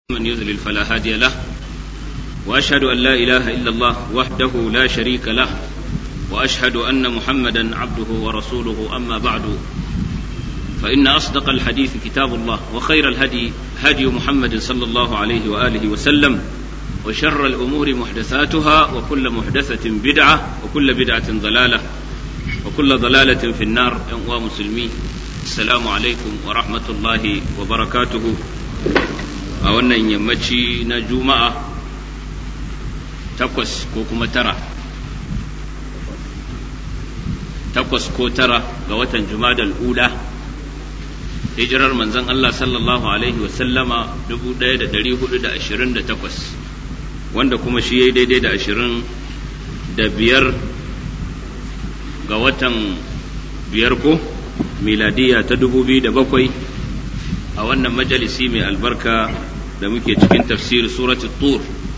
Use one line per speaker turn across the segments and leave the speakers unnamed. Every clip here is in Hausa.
من يذلل فلا هادي له واشهد ان لا اله الا الله وحده لا شريك له واشهد ان محمدا عبده ورسوله اما بعد فان اصدق الحديث كتاب الله وخير الهدي هدي محمد صلى الله عليه واله وسلم وشر الامور محدثاتها وكل محدثه بدعه وكل بدعه ضلاله وكل ضلاله في النار يا مسلمين السلام عليكم ورحمه الله وبركاته a wannan yammaci na juma'a takwas ko kuma tara takwas ko tara ga watan jumadal ula hijirar manzon Allah sallallahu alaihi wasallama 1428 wanda kuma shi ya yi daidai da ashirin da biyar ga watan biyar ko miladiya ta dubu biyu da bakwai a wannan majalisi mai albarka da muke cikin tafsir surat tur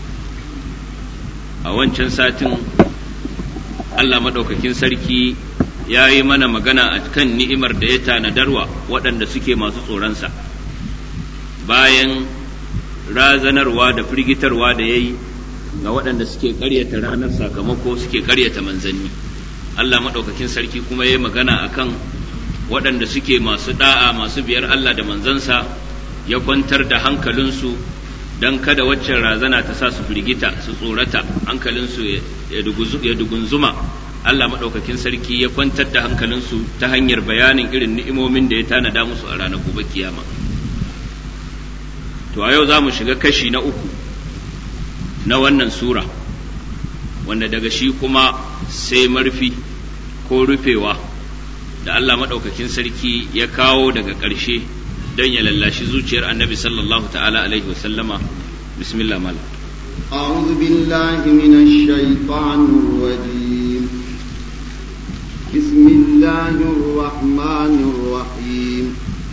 a wancan satin Allah maɗaukakin sarki ya yi mana magana a kan ni'imar da ya tanadarwa waɗanda suke masu tsoronsa bayan razanarwa da firgitarwa da ya yi ga waɗanda suke ƙaryata ranar sakamako suke ƙaryata manzanni Allah maɗaukakin sarki kuma ya yi magana a kan waɗanda suke masu da'a masu biyar Allah da manzansa ya kwantar da hankalinsu don kada waccan razana ta sa su firgita su tsorata hankalinsu ya dugunzuma Allah maɗaukakin sarki ya kwantar da hankalinsu ta hanyar bayanin irin ni'imomin da ya tanada musu a ranar gobe kiyama to a yau za mu shiga kashi na uku na wannan sura wanda daga shi kuma sai marfi ko rufewa da Allah maɗaukakin sarki ya kawo daga ƙarshe don ya lallashi zuciyar annabi sallallahu ta'ala alaihi wasallama bismillah mal
أعوذ بالله من الشيطان الرجيم بسم الله الرحمن الرحيم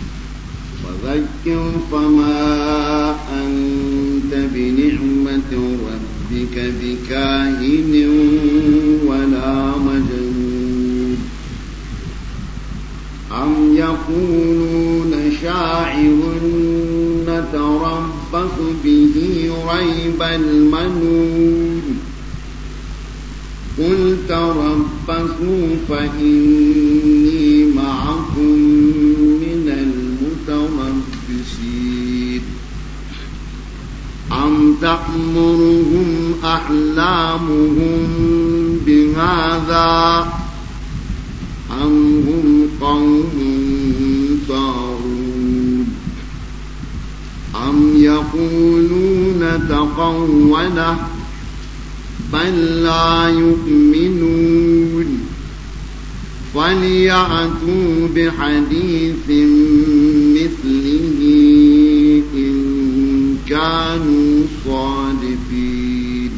فذكر فما أنت بنعمة ربك بكاهن ولا مجنون أم يقولون شاعر نتربص به ريب المنون قل تربصوا فإني معكم من المتربصين أم تأمرهم أحلامهم بهذا أم هم قوم طاغون أم يقولون تقوله بل لا يؤمنون فليأتوا بحديث مثله إن كانوا صادقين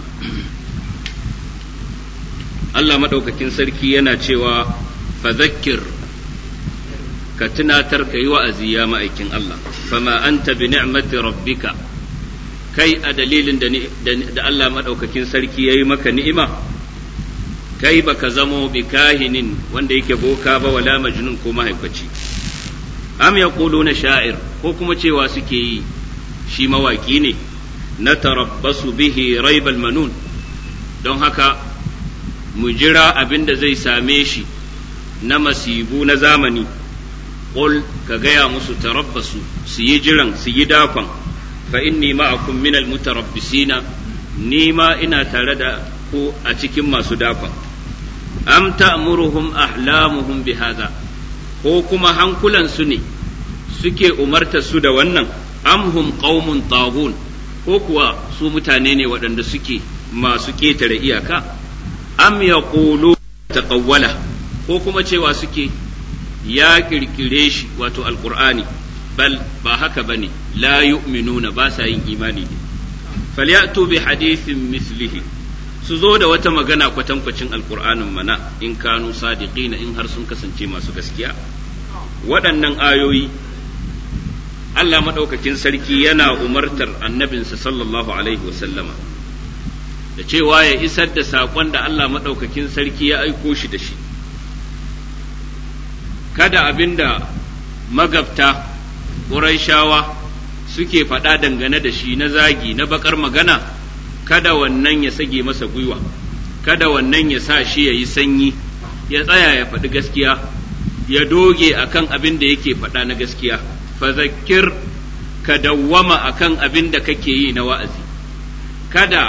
Allah maɗaukakin sarki yana cewa fadhakkir ka tunatar ka yi wa'azi ya ma'aikin Allah fama anta bi ni'mati rabbika kai a dalilin da Allah maɗaukakin sarki ya yi maka ni'ima kai baka zamo bi kahinin wanda yake boka ba wala majnun ko mahaifaci am na sha'ir ko kuma cewa suke yi shi mawaki ne na tarabbasu bihi raibal manun don haka mu jira abin da zai same shi na masibu na zamani qul ka gaya musu tarabbasu su yi jiran su yi dakon fa inni ma'akum minal mutarabbisina ni ma ina tare da ku a cikin masu dakon am ta'muruhum ahlamuhum bihadha ko kuma hankulan su ne suke umarta su da wannan am hum qaumun taghun ko kuwa su mutane ne waɗanda suke masu ƙetare iyaka am yaqulu taqawwala ko kuma cewa suke ya kirkire shi wato alqur'ani bal ba haka bane la yu'minuna ba sa yin imani ne falyatu bi hadithin mislihi su zo da wata magana kwatankwacin alqur'anin mana in kanu sadiqina in har sun kasance masu gaskiya waɗannan ayoyi Allah maɗaukakin sarki yana umartar annabinsa sallallahu alaihi wasallama da cewa ya isar da saƙon da Allah maɗaukakin sarki ya aiko shi da shi kada abinda magabta Qurayshawa suke faɗa dangane da shi na zagi na bakar magana kada wannan ya sage masa gwiwa kada wannan ya sa shi ya yi sanyi ya tsaya ya faɗi gaskiya ya doge akan abin da yake faɗa na gaskiya fa zakkir ka dawwama akan abin da kake yi na wa'azi kada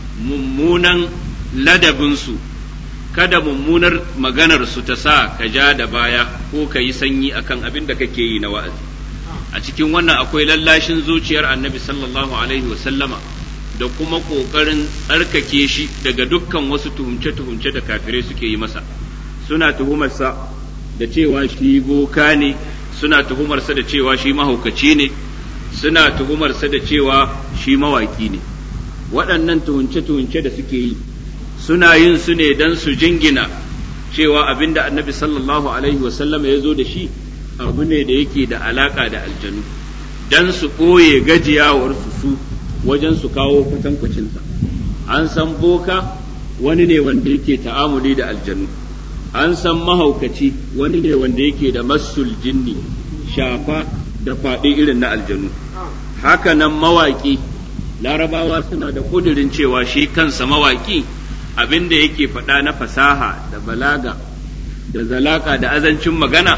mummunan ladabinsu kada mummunar maganarsu ta sa ka ja da baya ko ka yi sanyi akan abin da kake yi na wa'azi a cikin wannan akwai lallashin zuciyar annabi sallallahu alaihi wasallama da kuma ƙoƙarin tsarkake shi daga dukkan wasu tuhumce-tuhumce da kafirai suke yi masa suna tuhumarsa da cewa shi boka ne suna tuhumarsa da cewa shi mahaukaci ne suna tuhumarsa da cewa shi mawaki ne waɗannan tuhunce-tuhunce da suke yi suna yin su ne don su jingina cewa abinda annabi sallallahu alaihi wasallam ya zo da shi abu ne da yake da alaka da aljanu don su ɓoye gajiyawarsu su wajen su kawo kwatankwacinsa an san boka wani ne wanda yake ta'amuli da aljanu an san mahaukaci wani ne wanda yake da masul jinni shafa da faɗi irin na aljanu haka nan mawaƙi larabawa suna da ƙudurin cewa shi kansa mawaƙi abin da yake faɗa na fasaha da balaga da zalaka da azancin magana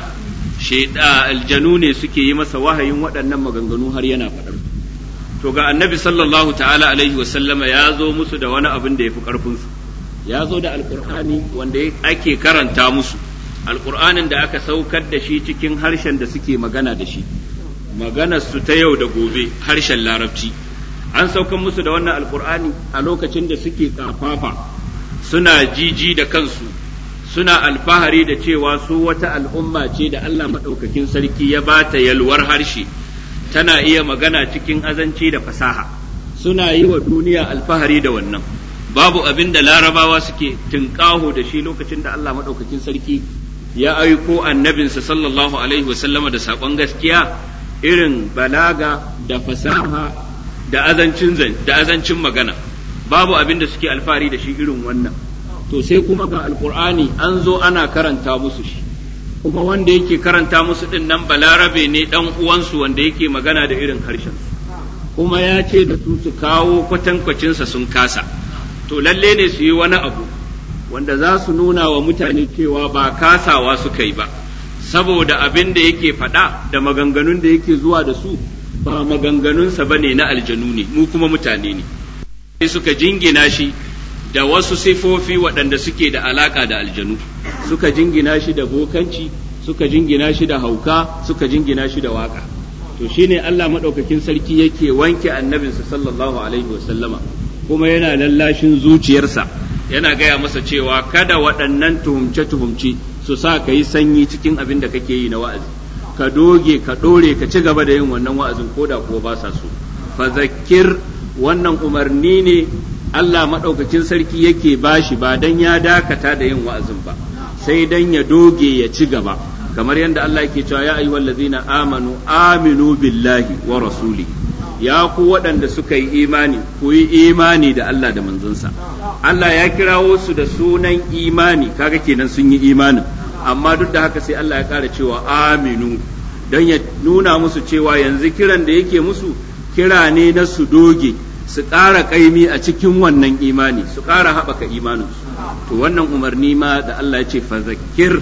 shaida aljanu ne suke yi masa wahayin waɗannan maganganu har yana faɗar to ga annabi sallallahu ta'ala alaihi wasallama ya zo musu da wani abin da ya fi ƙarfinsu ya zo da alƙur'ani wanda ake karanta musu alƙur'anin da aka saukar da shi cikin harshen da suke magana da shi maganar su ta yau da gobe harshen larabci an saukar musu da wannan alƙur'ani a lokacin da suke kafafa suna jiji da kansu suna alfahari da cewa su wata al'umma ce da Allah maɗaukakin sarki ya ba ta yalwar harshe tana iya magana cikin azanci da fasaha suna yi wa duniya alfahari da wannan babu abin da larabawa suke tunƙaho da shi lokacin da Allah maɗaukakin sarki ya aiko annabinsa sallallahu alaihi wasallama da saƙon gaskiya irin balaga da fasaha da azancin da azancin magana babu abin da suke alfahari da shi irin wannan to sai kuma ga alkur'ani an zo ana karanta musu shi kuma wanda yake karanta musu din nan balarabe ne dan uwansu wanda yake magana da irin harshen kuma ya ce da su su kawo kwatankwacinsa sun kasa to lalle ne su yi wani abu wanda za su nuna wa mutane cewa ba kasawa suka yi ba saboda abin da yake faɗa da maganganun da yake zuwa da su ba maganganunsa ba ne na aljanu ne mu kuma mutane ne sai suka jingina shi da wasu sifofi waɗanda suke da alaƙa da aljanu suka jingina shi da bokanci suka jingina shi da hauka suka jingina shi da waka to shine Allah maɗaukakin sarki yake wanke annabinsa sallallahu alaihi wasallama kuma yana lallashin zuciyarsa yana gaya masa cewa kada waɗannan tuhumce-tuhumce su sa ka yi sanyi cikin abin da kake yi na wa'azi ka doge ka ɗore ka ci gaba da yin wannan wa'azin ko da kuwa ba sa so fa zakkir wannan umarni ne Allah maɗaukakin sarki yake bashi ba dan ya dakata da yin wa'azin ba sai dan ya doge ya ci gaba kamar yadda Allah yake cewa ya ayyuhal ladzina amanu aminu billahi wa rasuli ya ku waɗanda suka yi imani ku yi imani da Allah da manzonsa Allah ya kirawo su da sunan imani kaga kenan sun yi imanin amma duk da haka sai Allah ya ƙara cewa aminu don ya nuna musu cewa yanzu kiran da yake musu kira ne na su doge su ƙara ƙaimi a cikin wannan imani su ƙara haɓaka imaninsu to wannan umarni ma da Allah ya ce fazakir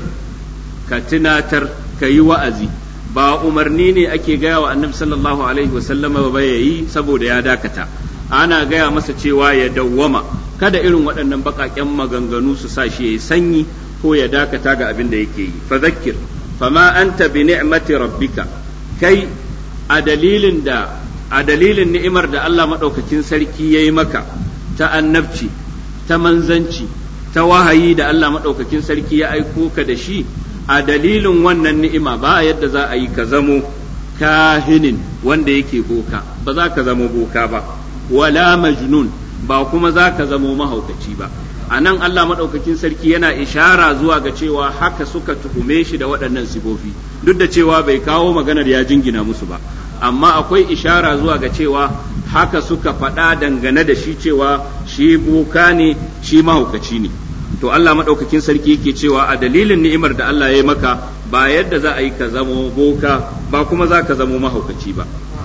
ka tunatar ka yi wa'azi ba umarni ne ake gaya wa annabi sallallahu alaihi wasallama ba ya yi saboda ya dakata ana gaya masa cewa ya dawwama kada irin waɗannan baƙaƙen maganganu su sa shi ya yi sanyi ko ya dakata ga abin da yake yi fazakir fama anta bi ni'mati rabbika kai a dalilin da a dalilin ni'imar da Allah maɗaukakin sarki ya yi maka ta annabci ta manzanci ta wahayi da Allah maɗaukakin sarki ya aiko ka da shi a dalilin wannan ni'ima ba yadda za a yi ka zamo kahinin wanda yake boka ba za ka zamo boka ba wala majnun ba kuma za ka zamo mahaukaci ba a nan Allah maɗaukakin sarki yana ishara zuwa ga cewa haka suka tuhume shi da waɗannan sifofi duk da cewa bai kawo maganar ya jingina musu ba amma akwai ishara zuwa ga cewa haka suka faɗa dangane da shi cewa shi boka ne shi mahaukaci ne to Allah maɗaukakin sarki yake cewa a dalilin ni'imar da Allah ya yi maka ba yadda za a yi ka zamo boka ba kuma za ka zamo mahaukaci ba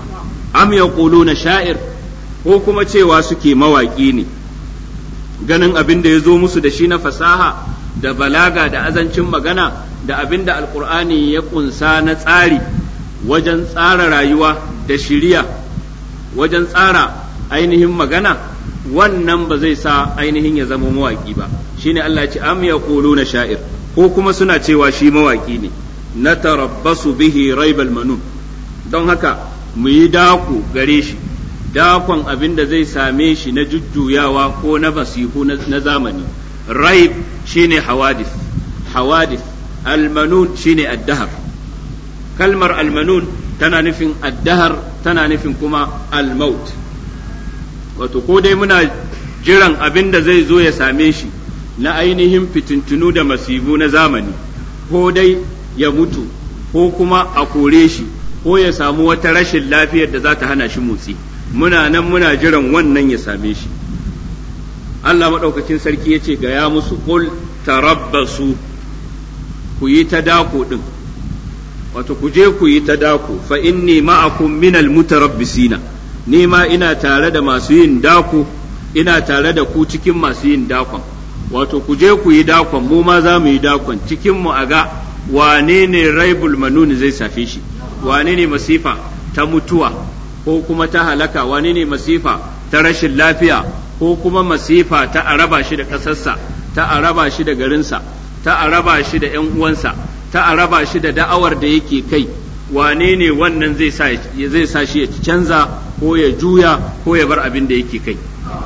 am yaquluna sha'ir ko kuma cewa suke mawaƙi ne ganin abin da ya zo musu da shi na fasaha da balaga da azancin magana da abin da alkur'ani ya kunsa na tsari wajen tsara rayuwa da shiriya wajen tsara ainihin magana wannan ba zai sa ainihin ya zama mawaƙi ba shine Allah ya ce am yaquluna sha'ir ko kuma suna cewa shi mawaƙi ne na tarabbasu bihi raibal manun don haka mu yi daku gare shi dakon abin da zai same shi na jujjuyawa ko na masihu na zamani raib shine hawadis hawadis almanun shine addahar kalmar almanun tana nufin addahar tana nufin kuma almaut wato ko dai muna jiran abin da zai zo ya same shi na ainihin fitintunu da masibu na zamani ko dai ya mutu ko kuma a kore shi ko ya samu wata rashin lafiyar da za ta hana shi motsi muna nan muna jiran wannan ya same shi Allah maɗaukakin sarki ya ce ga ya musu kul tarabbasu ku yi ta dako ɗin wato ku je ku yi ta dako fa inni ma'akum minal mutarabbisina ni ma ina tare da masu yin dako ina tare da ku cikin masu yin dakon wato ku je ku yi dakon mu ma za mu yi dakon cikin mu a ga wane ne raibul manuni zai safe shi wane ne masifa ta mutuwa ko kuma ta halaka wane ne masifa ta rashin lafiya ko kuma masifa ta araba shi da ƙasarsa ta araba shi da garinsa ta araba shi da ‘yan uwansa ta araba shi da da'awar da yake kai wane ne wannan zai sa zai sa shi ya canza ko ya juya ko ya bar abin da yake kai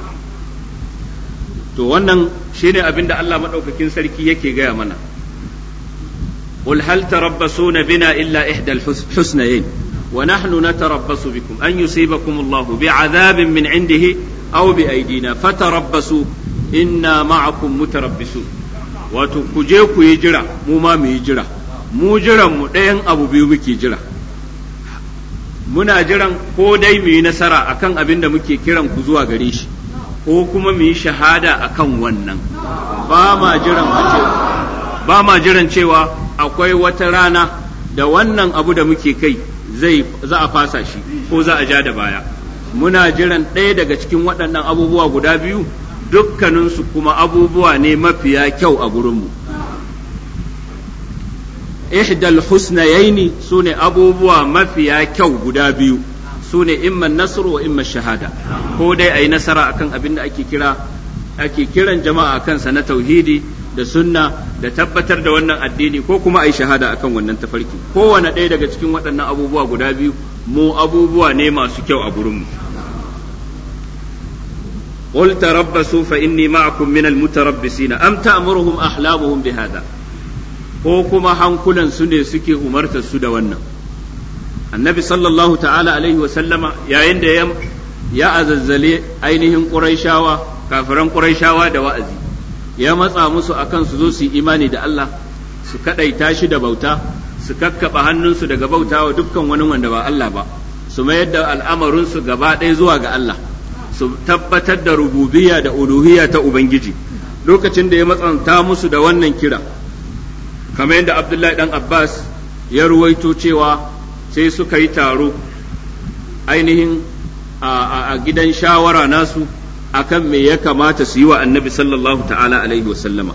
to wannan shine abin da Allah maɗaukakin sarki yake gaya mana قل هل تربصون بنا إلا إحدى الحسنيين ونحن نتربص بكم أن يصيبكم الله بعذاب من عنده أو بأيدينا فتربصوا إنا معكم متربصون wato ku je ku yi jira mu ma mu yi jira mu jiran mu ɗayan abu biyu muke jira muna jiran ko dai mu yi nasara akan abin da muke kiran ku zuwa gare shi ko kuma mu yi shahada akan wannan ba ma jiran ba ma jiran cewa akwai wata rana da wannan abu da muke kai zai za a fasa shi ko za a ja da baya muna jiran ɗaya daga cikin waɗannan abubuwa guda biyu dukkaninsu kuma abubuwa ne mafiya kyau a gurinmu ihdal husnayaini su ne abubuwa mafiya kyau guda biyu su ne imma nasru wa imma shahada ko dai a yi nasara akan abin da ake kira ake kiran jama'a kansa na tauhidi da sunna da tabbatar da wannan addini ko kuma a yi shahada akan wannan tafarki kowane ɗaya daga cikin waɗannan abubuwa guda biyu mu abubuwa ne masu kyau a gurinmu قل تربصوا فإني معكم من المتربصين أم تأمرهم أحلامهم بهذا ko kuma hankulan su ne suke umartar su da wannan annabi sallallahu ta'ala alaihi wa sallama yayin da ya azazzale ainihin ƙuraishawa kafiran ƙuraishawa da wa'azi ya matsa musu akan su zo su yi imani da Allah su kaɗaita shi da bauta su kakkaɓa hannunsu daga bauta wa dukkan wani wanda ba Allah ba su mayar da al'amarinsu gaba ɗaya zuwa ga Allah su tabbatar da rububiyya da uluhiyya ta Ubangiji lokacin da ya matsanta musu da wannan kira kamar yadda Abdullahi dan Abbas ya ruwaito cewa sai suka yi taro ainihin a gidan shawara nasu akan me ya kamata su yi wa annabi sallallahu ta'ala alaihi wasallama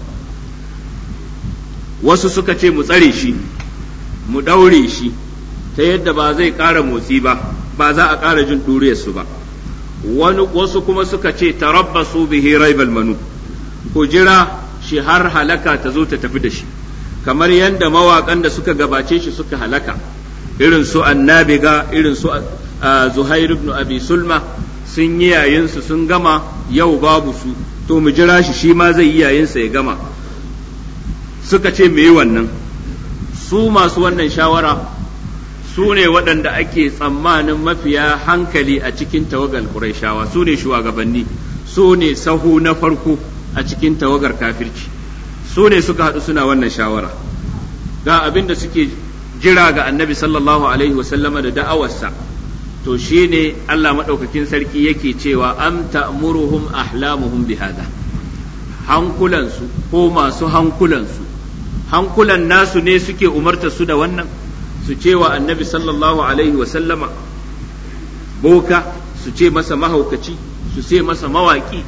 wasu suka ce mu tsare shi mu ɗaure shi ta yadda ba zai ƙara motsi ba ba za a ƙara jin ɗuriyarsu ba wani wasu kuma suka ce tarabbasu bihi raibal manu ku jira shi har halaka ta zo ta tafi da shi kamar yadda mawaƙan da suka gabace shi suka halaka irin su annabiga irin su zuhair ibn abi sulma sun yi yayinsu sun gama yau babu su to mu jira shi shi ma zai yi yayinsa ya gama suka ce me yi wannan su masu wannan shawara su ne waɗanda ake tsammanin mafiya hankali a cikin tawagar Qurayshawa su ne shugabanni su ne sahu na farko a cikin tawagar kafirci su ne suka haɗu suna wannan shawara ga abin da suke jira ga annabi sallallahu alaihi wasallama da da'awarsa to shi ne Allah maɗaukakin sarki yake cewa am ta'muruhum ahlamuhum bihada hankulansu ko masu hankulansu hankulan nasu ne suke umarta su da wannan su cewa annabi sallallahu alaihi wasallama boka su ce masa mahaukaci su ce masa mawaki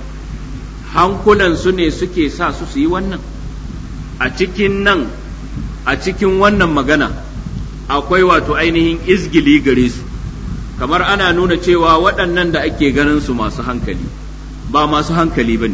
hankulansu ne suke sa su su yi wannan a cikin nan a cikin wannan magana akwai wato ainihin izgili gare su kamar ana nuna cewa waɗannan da ake ganin su masu hankali ba masu hankali ba ne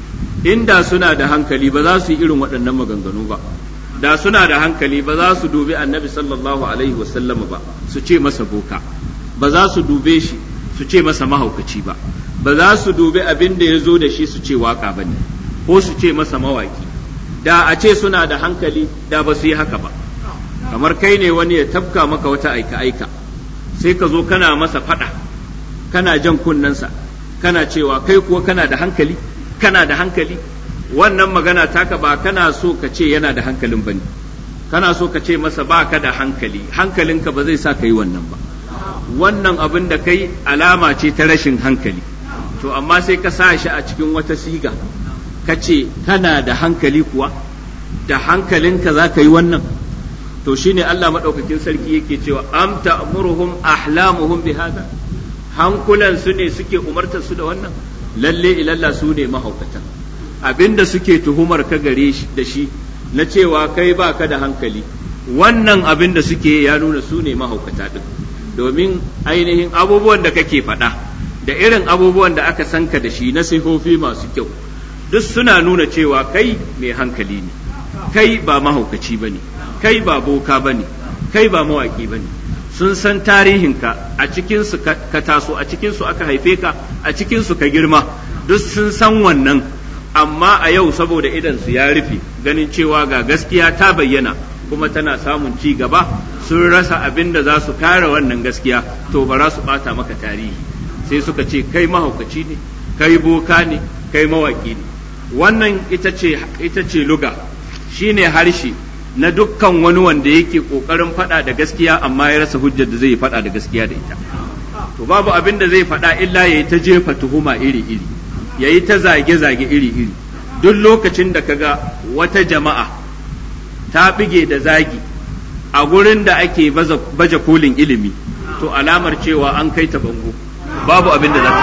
inda suna da hankali ba za su yi irin waɗannan maganganu ba da suna da hankali ba za su dubi annabi sallallahu alaihi wasallama ba su ce masa boka ba za su dube shi su ce masa mahaukaci ba ba za su dubi abin da ya zo da shi su ce waka ba ne ko su ce masa mawaki da a ce suna da hankali da ba su yi haka ba kamar kai ne wani ya tafka maka wata aika-aika sai ka zo kana masa fada kana jan kunnensa kana cewa kai kuwa kana da hankali kana da hankali wannan magana taka ba kana so ka ce yana da hankalin bane kana so ka ce masa ba ka da hankali hankalinka ba zai sa ka yi wannan ba wannan abin da kai alama ce ta rashin hankali to amma sai ka sa shi a cikin wata siga ka ce kana da hankali kuwa da hankalinka za ka yi wannan to shine Allah maɗaukakin sarki yake cewa am ta'muruhum ahlamuhum bi hada hankulan su ne suke umartar su da wannan lalle ilalla su ne mahaukatan abinda suke tuhumar ka gare shi da shi na cewa kai baka da hankali wannan abin da suke ya nuna su ne mahaukata din domin ainihin abubuwan da kake faɗa da irin abubuwan da aka sanka da shi na sifofi masu kyau duk suna nuna cewa kai mai hankali ne kai ba mahaukaci ba ne kai ba boka ba ne kai ba mawaki ba ne sun san tarihinka a cikinsu ka taso a cikinsu aka haife ka a cikinsu ka girma duk sun san wannan amma a yau saboda idansu ya rufe ganin cewa ga gaskiya ta bayyana kuma tana samun ci gaba sun rasa abin da za su kare wannan gaskiya to ba za su bata maka tarihi sai suka ce kai mahaukaci ne kai boka ne kai mawaki ne wannan ita ce ita ce luga shine harshe na dukkan wani wanda yake kokarin faɗa da gaskiya amma ya rasa hujjar da zai faɗa da gaskiya da ita to babu abin da zai faɗa illa yayi ta jefa tuhuma iri iri yayi ta zage zage iri iri duk lokacin da kaga wata jama'a ta bige da zagi a gurin da ake baje kolin ilimi to alamar cewa an kai ta bango babu abin da za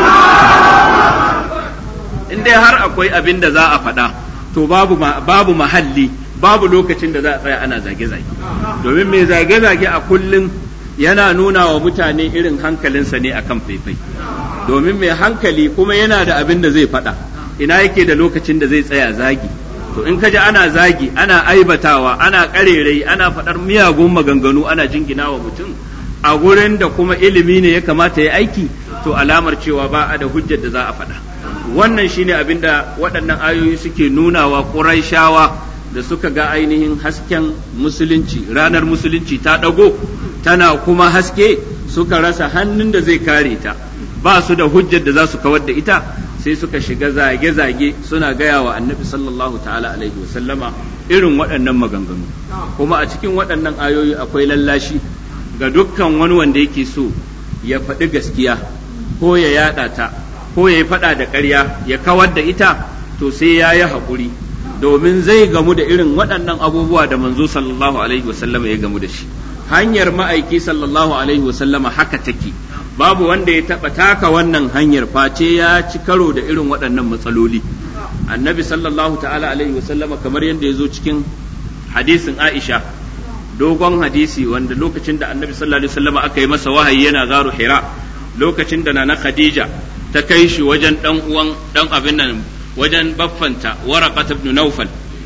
in dai har akwai abin da za a faɗa to babu babu mahalli babu lokacin da za a tsaya ana zage-zage domin mai zage-zage a kullum yana nuna wa mutane irin hankalinsa ne akan faifai domin mai hankali kuma yana da abin da zai faɗa ina yake da lokacin da zai tsaya zagi to in ka ji ana zagi ana aibatawa ana ƙarerai ana faɗar miyagun maganganu ana jingina wa mutum a gurin da kuma ilimi ne ya kamata ya aiki to alamar cewa ba a da hujjar da za a faɗa wannan shine abin da waɗannan ayoyi suke nunawa ƙuraishawa da suka ga ainihin hasken musulunci ranar musulunci ta ɗago tana kuma haske suka rasa hannun da zai kare ta ba su da hujjar da za su kawar da ita sai suka shiga zage-zage suna gaya wa annabi sallallahu ta'ala alaihi wasallama irin waɗannan maganganu kuma a cikin waɗannan ayoyi akwai lallashi ga dukkan wani wanda yake so ya faɗi gaskiya ko ya yaɗa ta ko ya yi faɗa da ƙarya ya kawar da ita to sai ya yi haƙuri domin zai gamu da irin waɗannan abubuwa da manzo sallallahu alaihi wasallama ya gamu da shi hanyar ma'aiki sallallahu alaihi wasallama haka take babu wanda ya taɓa taka wannan hanyar face ya ci karo da irin waɗannan matsaloli annabi sallallahu ta'ala alaihi wasallama kamar yadda ya zo cikin hadisin aisha dogon hadisi wanda lokacin da annabi sallallahu alaihi wasallama aka yi masa wahayi yana garu hira lokacin da nana khadija ta kai shi wajen dan uwan dan abin nan wajen baffanta waraqat ibn nawfal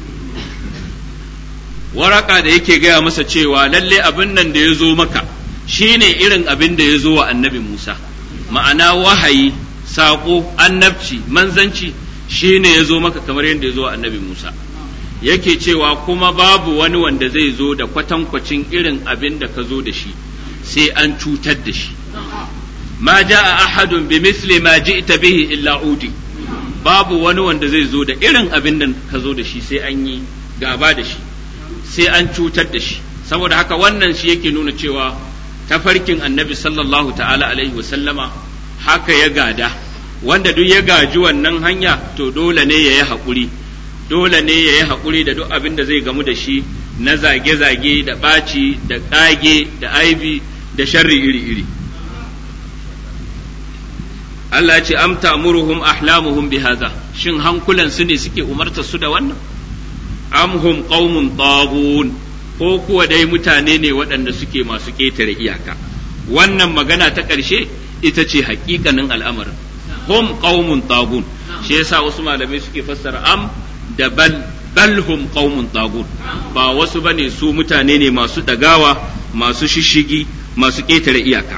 waraka da yake gaya masa cewa lalle abin nan da ya zo maka shine irin abin da ya zo wa annabi Musa ma'ana wahayi saƙo annabci manzanci shine ya zo maka kamar yadda ya zo wa annabi Musa yake cewa kuma babu wani wanda zai zo da kwatankwacin irin abin da ka zo da shi sai an cutar da shi ma ja'a ahadun bi misli ma ji'ta bihi illa udi babu wani wanda zai zo da irin abin da ka zo da shi sai an yi gaba da shi sai an cutar da shi saboda haka wannan shi yake nuna cewa tafarkin annabi sallallahu ta'ala alaihi wasallama haka ya gada wanda duk ya gaji wannan hanya to dole ne ya yi haƙuri dole ne ya yi haƙuri da duk abin da zai gamu da shi na zage-zage da ɓaci da ƙage da aibi da sharri iri-iri Allah ya ce am ta'muruhum ahlamuhum bihaza shin hankulan su ne suke umartar su da wannan am hum qaumun taghun ko kuwa dai mutane ne waɗanda suke masu ƙetare iyaka wannan magana ta ƙarshe ita ce haƙiƙanin al'amarin hum qaumun taghun shi yasa wasu malamai suke fassara am da bal bal hum qaumun taghun ba wasu bane su mutane ne masu dagawa masu shishigi masu ƙetare iyaka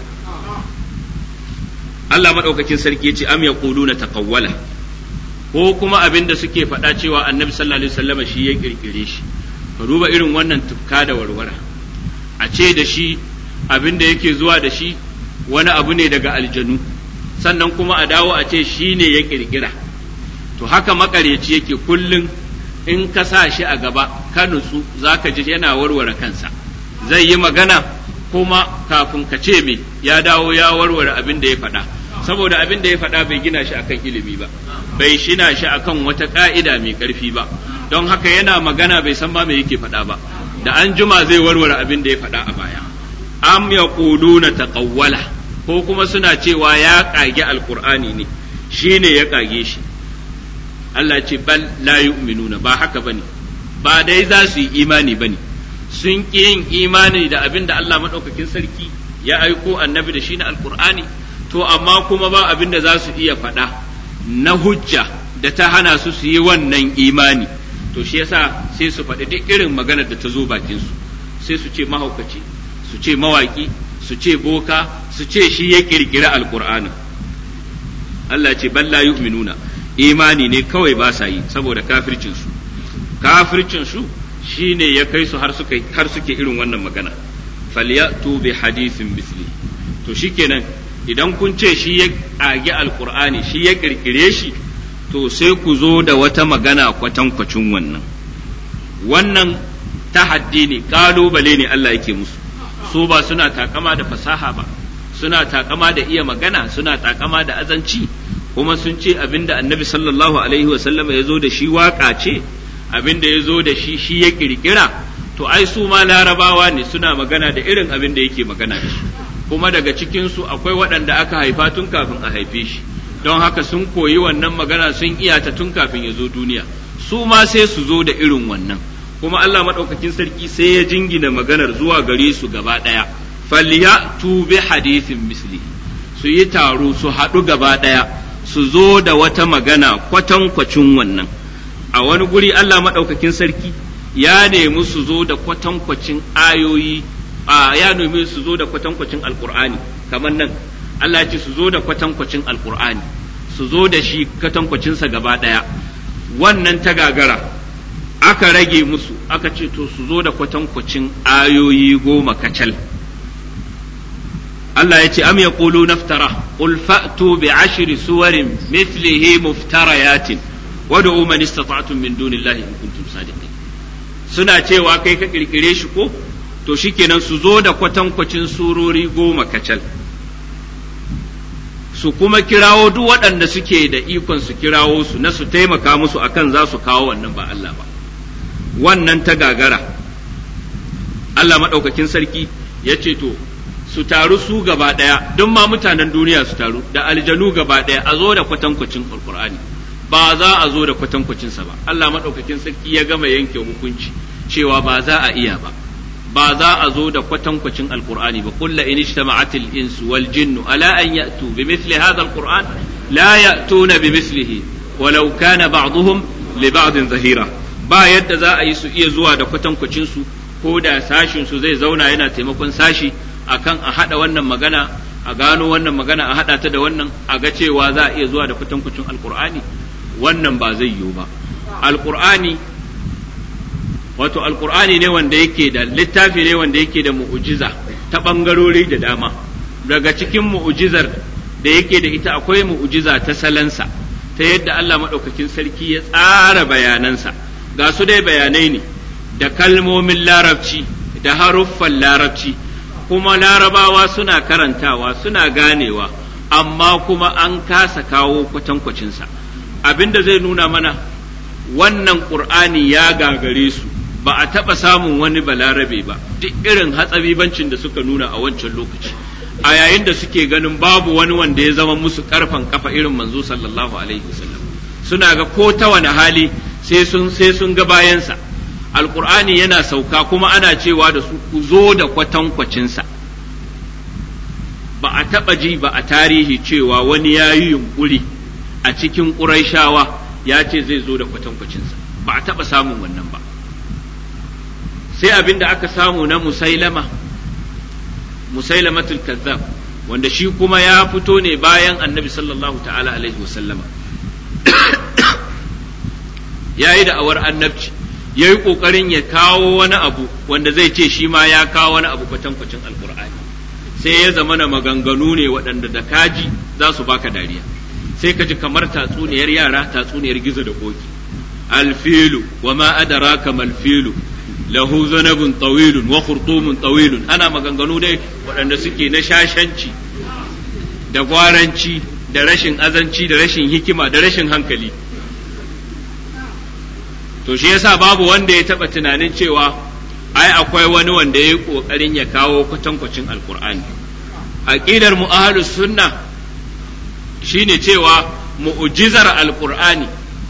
Allah maɗaukakin sarki ya ce am yaquluna taqawwala ko kuma abin da suke faɗa cewa annabi sallallahu alaihi wasallam shi ya kirkire shi ka duba irin wannan tufka da warwara a ce da shi abin da yake zuwa da shi wani abu ne daga aljanu sannan kuma a dawo a ce shi ne ya kirkira to haka makaryaci yake kullum in ka sa shi a gaba ka nutsu za ka ji yana warware kansa zai yi magana kuma kafin ka ce me ya dawo ya warware abin da ya faɗa saboda abin da ya faɗa bai gina shi akan ilimi ba bai shina shi akan wata ka'ida mai ƙarfi ba don haka yana magana bai san ma me yake faɗa ba da an juma zai warware abin da ya faɗa a baya am yaquluna taqawwala ko kuma suna cewa ya kage alqur'ani ne shine ya kage shi Allah ce bal la yu'minuna ba haka bane ba dai za su yi imani bane sun ƙi yin imani da abin da Allah maɗaukakin sarki ya aiko annabi da shi na alkur'ani to amma kuma ba abin da za su iya faɗa na hujja da ta hana su su yi wannan imani to shi yasa sai su faɗi duk irin maganar da ta zo bakin su sai su ce mahaukaci su ce mawaki su ce boka su ce shi ya kirkira alkur'ani Allah ce balla yu'minuna imani ne kawai ba sa yi saboda kafircin su kafircin su shi ne ya kai su har suke har suke irin wannan magana falyatu bi hadithin misli to shikenan idan kun ce shi ya ƙage alqur'ani shi ya kirkire shi to sai ku zo da wata magana kwatankwacin wannan wannan tahaddi ne kalubale ne Allah yake musu su ba suna takama da fasaha ba suna takama da iya magana suna takama da azanci kuma sun ce abinda annabi sallallahu alaihi wasallama ya zo da shi waka ce abin da ya zo da shi shi ya kirkira to ai su ma larabawa ne suna magana da irin abin da yake magana da shi kuma daga cikinsu akwai waɗanda aka haifa tun kafin a haife shi don haka sun koyi wannan magana sun iya ta tun kafin ya zo duniya su ma sai su zo da irin wannan kuma Allah maɗaukakin sarki sai ya jingina maganar zuwa gare su gaba ɗaya falliya bi hadithin misli su yi taro su haɗu gaba ɗaya su zo da wata magana kwatankwacin wannan a wani guri Allah maɗaukakin sarki ya nemi su zo da kwatankwacin ayoyi a ya nemi su zo da kwatankwacin alkur'ani kamar nan Allah ya ce su zo da kwatankwacin alkur'ani su zo da shi kwatankwacinsa gaba ɗaya wannan ta gagara aka rage musu aka ce to su zo da kwatankwacin ayoyi goma kacal Allah ya ce am yaqulu naftara qul fa'tu bi ashri suwarin mithlihi muftarayatin wad'u man istata'tum min dunillahi in kuntum sadiqin suna cewa kai ka kirkire shi ko to shikenan su zo da kwatankwacin surori goma kacal su kuma kirawo duk waɗanda suke da ikon su kirawo su na su taimaka musu akan za su kawo wannan ba Allah ba wannan ta gagara Allah maɗaukakin sarki ya ce to su taru su gaba ɗaya don ma mutanen duniya su taru da aljanu gaba ɗaya a zo da kwatankwacin alkur'ani ba za a zo da kwatankwacinsa ba Allah maɗaukakin sarki ya gama yanke hukunci cewa ba za a iya ba ba za a zo da kwatankwacin alkur'ani ba kulla in ijtama'atil insu wal jinnu ala an ya'tu bi mithli hadha alquran la ya'tuna bi mithlihi walau kana ba'dhum li ba'din zahira ba yadda za a yi su iya zuwa da kwatankwacin su ko da sashin su zai zauna yana taimakon sashi akan a hada wannan magana a gano wannan magana a hada ta da wannan a ga cewa za a iya zuwa da kwatankwacin alkur'ani wannan ba zai yiwu ba alkur'ani wato alkur'ani ne wanda yake da littafi ne wanda yake da mu'ujiza ta ɓangarori da dama daga cikin mu'ujizar da yake da ita akwai mu'ujiza ta salansa ta yadda Allah maɗaukakin sarki ya tsara bayanansa ga su dai bayanai ne da kalmomin larabci da haruffan larabci kuma larabawa suna karantawa suna ganewa amma kuma an kasa kawo kwatankwacinsa abinda zai nuna mana wannan ƙur'ani ya gagare su ba a taɓa samun wani balarabe ba duk irin hatsabibancin da suka nuna a wancan lokaci a yayin da suke ganin babu wani wanda ya zama musu karfan kafa irin manzo sallallahu alaihi wasallam suna ga ko ta wani hali sai sun sai sun ga bayansa alqur'ani yana sauka kuma ana cewa da su ku zo da kwatankwacinsa ba a taɓa ji ba a tarihi cewa wani ya yi yunƙuri a cikin ƙuraishawa ya ce zai zo da kwatankwacinsa ba a taɓa samun wannan ba sai abin da aka samu na musailama musailamatul kazzab wanda shi kuma ya fito ne bayan annabi sallallahu ta'ala alaihi wasallama ya yi da'awar annabci ya yi ƙoƙarin ya kawo wani abu wanda zai ce shi ma ya kawo wani abu kwatankwacin alkur'ani sai ya zama na maganganu ne waɗanda da kaji za su baka dariya sai ka ji kamar tatsuniyar yara tatsuniyar gizo da koki alfilu wa ma adraka malfilu lahu zanabun tawilun wa khurtumun tawilun ana maganganu dai waɗanda suke na shashanci da gwaranci da rashin azanci da rashin hikima da rashin hankali to shi yasa babu wanda ya taɓa tunanin cewa ai akwai wani wanda ya yi ƙoƙarin ya kawo kwatankwacin alkur'ani aqidar mu ahlus sunna shine cewa mu'jizar alkur'ani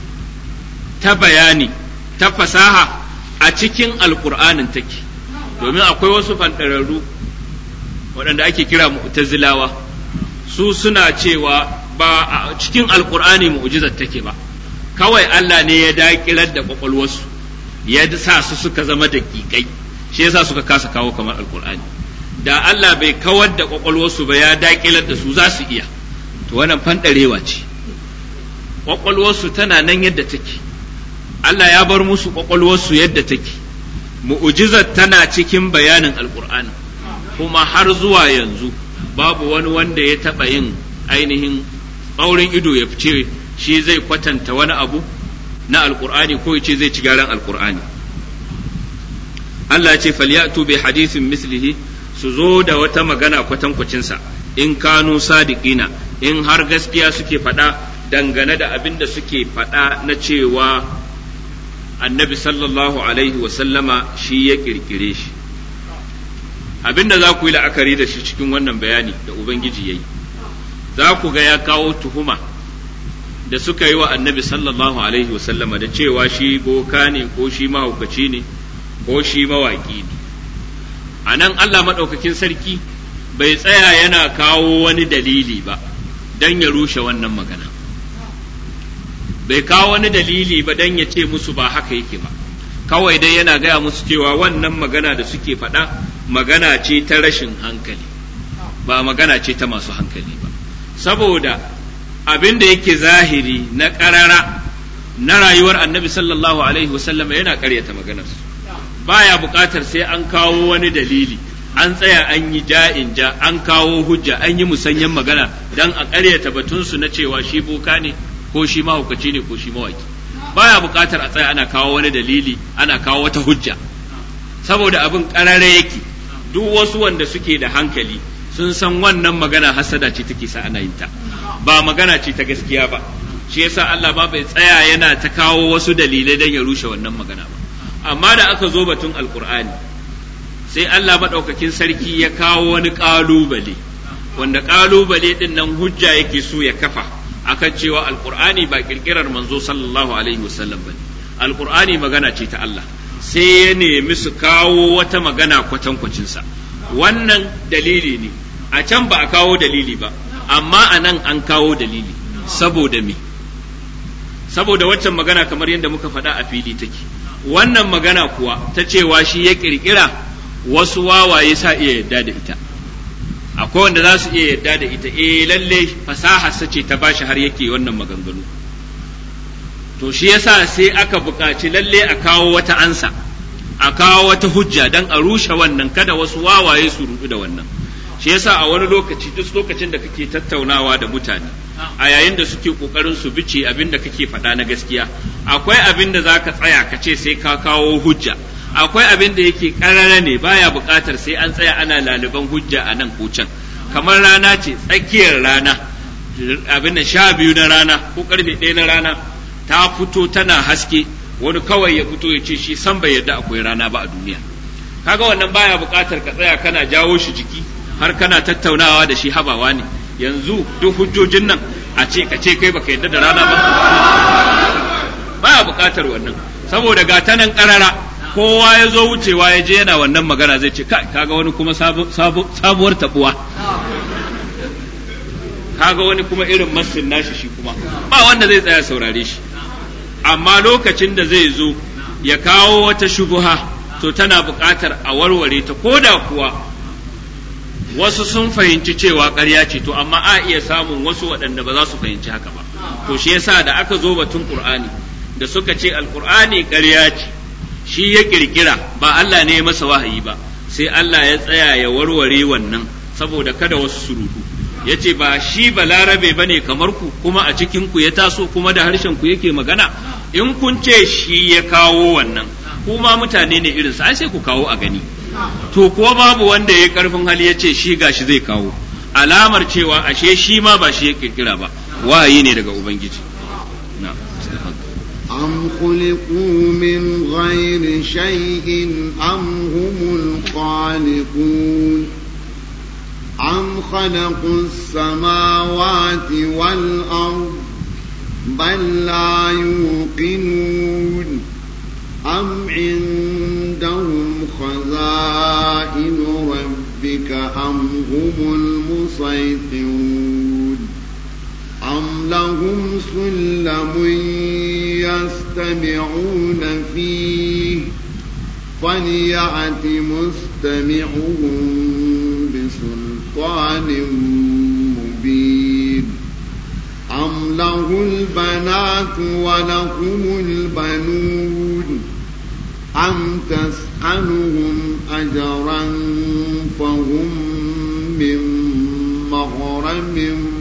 ta bayani ta fasaha a cikin alkur'anin take domin akwai wasu fanɗararru waɗanda ake kira mu'tazilawa su suna cewa ba a cikin alkur'ani mu'jizar take ba kawai Allah ne ya daƙilar da ƙwaƙwalwarsu ya sa su suka zama daƙiƙai shi yasa suka kasa kawo kamar alkur'ani da Allah bai kawar da ƙwaƙwalwarsu ba ya daƙilar da su za su iya to wannan fanɗarewa ce ƙwaƙwalwarsu tana nan yadda take Allah ya bar musu ƙwaƙwalwarsu yadda take mu'ujizar tana cikin bayanin alkur'ani kuma har zuwa yanzu babu wani wanda ya taɓa yin ainihin tsaurin ido ya fice shi zai kwatanta wani abu na alkur'ani ko ce zai ci garan alkur'ani Allah ce falyatu bi hadithin mislihi su zo da wata magana kwatankwacinsa in kanu sadiqina in har gaskiya suke faɗa dangane da abin da suke faɗa na cewa annabi sallallahu alaihi wasallama shi ya ƙirƙire shi abin da za ku yi la'akari da shi cikin wannan bayani da ubangiji ya yi za ku ga ya kawo tuhuma da suka yi wa annabi sallallahu alaihi wasallama da cewa shi boka ne ko shi mahaukaci ne ko shi mawaƙi ne a nan Allah maɗaukakin sarki bai tsaya yana kawo wani dalili ba don ya rushe wannan magana bai kawo wani dalili ba don ya ce musu ba haka yake ba kawai dai yana gaya musu cewa wannan magana da suke faɗa magana ce ta rashin hankali ba magana ce ta masu hankali ba saboda abin da yake zahiri na ƙarara na rayuwar annabi sallallahu alaihi wasallam yana ƙaryata maganarsu baya buƙatar sai an kawo wani dalili an tsaya an yi ja'in ja an kawo hujja an yi musanyen magana don a ƙaryata batunsu na cewa shi boka ne ko shi mahaukaci ne ko shi mawaki baya buƙatar a tsaya ana kawo wani dalili ana kawo wata hujja saboda abin ƙarare yake duk wasu wanda suke da hankali sun san wannan magana hasada ce take sa ana yin ta ba magana ce ta gaskiya ba shi yasa Allah ba bai tsaya yana ta kawo wasu dalilai don ya rushe wannan magana ba amma da aka zo batun alkur'ani sai Allah maɗaukakin sarki ya kawo wani ƙalubale wanda ƙalubale ɗin nan hujja yake so ya kafa akan cewa alkur'ani ba ƙirƙirar manzo sallallahu alaihi wasallam ba alkur'ani magana ce ta Allah sai ya nemi su kawo wata magana kwatankwacinsa wannan dalili ne a can ba a kawo dalili ba amma a nan an kawo dalili saboda me saboda waccan magana kamar yadda muka faɗa a fili take wannan magana kuwa ta cewa shi ya ƙirƙira wasu wawaye sa iya yadda da ita akwai wanda za su iya yadda da ita eh lalle fasaha ce ta bashi har yake wannan maganganu to shi yasa sai aka buƙaci lalle a kawo wata ansa a kawo wata hujja dan a rushe wannan kada wasu wawaye su rudu da wannan shi yasa a wani lokaci duk lokacin da kake tattaunawa da mutane a yayin da suke kokarin su bice abin da kake faɗa na gaskiya akwai abin da zaka tsaya ka ce sai ka kawo hujja akwai abin da yake karara ne baya buƙatar sai an tsaya ana laliban hujja a nan ko can kamar rana ce tsakiyar rana abin da sha biyu na rana ko karfe ɗaya na rana ta fito tana haske wani kawai ya fito ya ce shi san bai yarda akwai rana ba a duniya kaga wannan baya buƙatar ka tsaya kana jawo shi jiki har kana tattaunawa da shi habawa ne yanzu duk hujjojin nan a ce ka ce kai baka yadda da rana ba baya buƙatar wannan saboda ga ta nan ƙarara kowa ya zo wucewa ya je yana wannan magana zai ce kai kaga wani kuma sabuwar tabuwa kaga wani kuma irin masin nashi shi kuma ba wanda zai tsaya saurare shi amma lokacin da zai zo ya kawo wata shubuha to tana buƙatar a warware ta koda kuwa wasu sun fahimci cewa ƙarya ce to amma a iya samun wasu waɗanda ba za su fahimci haka ba to shi yasa da aka zo batun Qur'ani da suka ce alqur'ani ƙarya ce shi ya kirkira ba Allah ne ya masa wahayi ba sai Allah ya tsaya ya warware wannan saboda kada wasu surutu ya ce ba shi balarabe ba ne kamar ku kuma a cikin ku ya taso kuma da harshen ku yake magana in kun ce shi ya kawo wannan kuma mutane ne irinsa ai sai ku kawo a gani to kuwa babu wanda ya karfin hali ya ce shi gashi zai kawo alamar cewa ashe shi ma ba shi ya kirkira ba wahayi ne daga ubangiji
أم خلقوا من غير شيء أم هم الخالقون أم خلقوا السماوات والأرض بل لا يوقنون أم عندهم خزائن ربك أم هم المسيطرون أم لهم سلم يستمعون فيه فليأت مستمعهم بسلطان مبين أم له البنات ولكم البنون أم تسألهم أجرا فهم من مغرم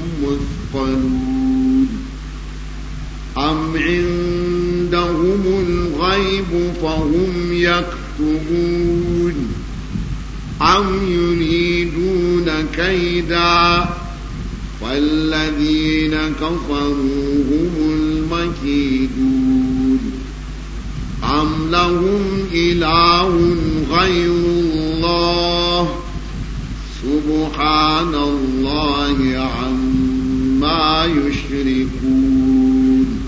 مثقلون أم عندهم الغيب فهم يكتبون أم يريدون كيدا فالذين كفروا هم المكيدون أم لهم إله غير الله سبحان الله عما يشركون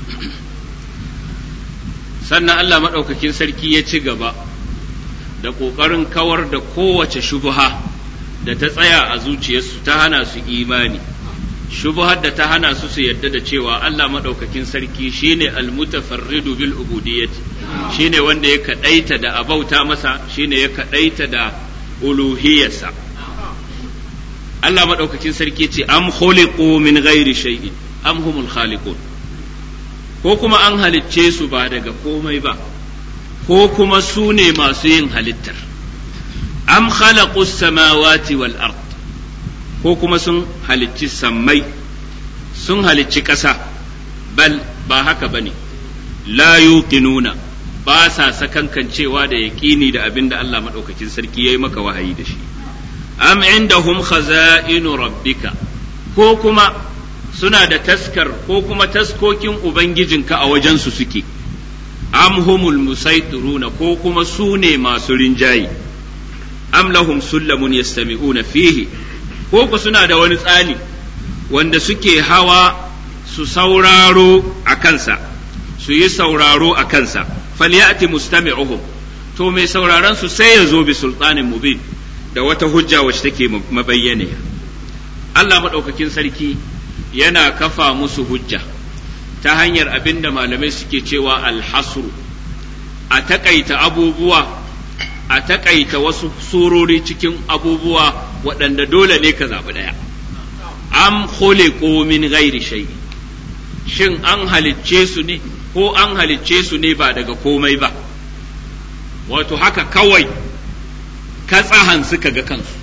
sannan Allah maɗaukakin sarki ya ci gaba da ƙoƙarin kawar da kowace shubuha da ta tsaya a zuciyarsu ta hana su imani shubuhar da ta hana su su yadda da cewa Allah maɗaukakin sarki shine almutafarridu bil ubudiyyati shine wanda ya kaɗaita da abauta masa shine ya kaɗaita da uluhiyarsa Allah maɗaukakin sarki ce am khuliqu min ghairi shay'in am humul khaliqun ko kuma an halicce su ba daga komai ba ko kuma su ne masu yin halittar am khalaqu samawati wal ard ko kuma sun halicci sammai sun halicci ƙasa bal ba haka bane la yuqinuna ba sa sakankancewa da yaƙini da abin da Allah maɗaukakin sarki ya yi maka wahayi da shi am indahum khaza'inu rabbika ko kuma suna da taskar ko kuma taskokin ubangijinka a wajensu suke am humul musaitiruna ko kuma su ne masu rinjayi am lahum sullamun yastami'una fihi ko ku suna da wani tsani wanda suke hawa su sauraro a kansa su yi sauraro a kansa falyati mustami'uhum to mai sauraron su sai ya zo bi sultanin mubin da wata hujja wacce take mabayyaniya Allah maɗaukakin sarki yana kafa musu hujja ta hanyar abin da malamai suke cewa alhasru a takaita abubuwa a takaita wasu surori cikin abubuwa waɗanda dole ne ka zaɓi ɗaya am khuliqu min ghairi shay'in shin an halicce su ne ko an halicce su ne ba daga komai ba wato haka kawai katsahan suka ga kansu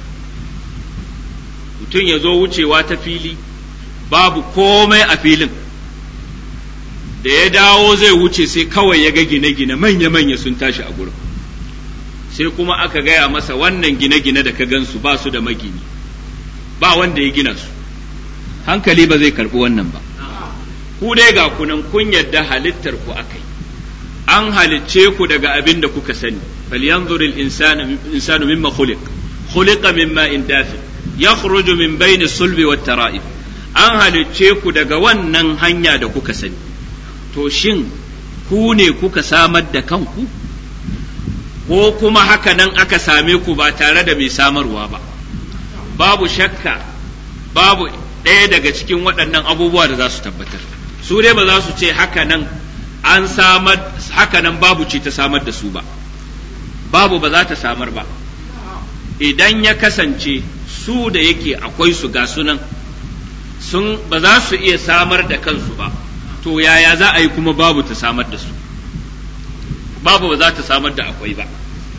mutum ya zo wucewa ta fili babu komai a filin da ya dawo zai wuce sai kawai ya ga gine-gine manya-manya sun tashi a gurin sai kuma aka gaya masa wannan gine-gine da ka gansu ba su da magini ba wanda ya gina su hankali ba zai karɓi wannan ba ku dai ga kunan kun yadda halittar ku akai an halicce ku daga abin da kuka sani falyanzur al-insanu mimma khuliq khuliqa min ma'in dafi yakhruju min bayni sulbi wat tara'ib an halicce ku daga wannan hanya da kuka sani to shin ku ne kuka samar da kanku ko kuma haka nan aka same ku ba tare da mai samarwa ba babu shakka babu ɗaya daga cikin waɗannan abubuwa da za su tabbatar su dai ba za su ce haka nan an samar haka nan babu ce ta samar da su ba babu ba za ta samar ba idan ya kasance su da yake akwai su ga sunan sun ba za su iya samar da kansu ba to yaya za a yi kuma babu ta samar da su babu ba za ta samar da akwai ba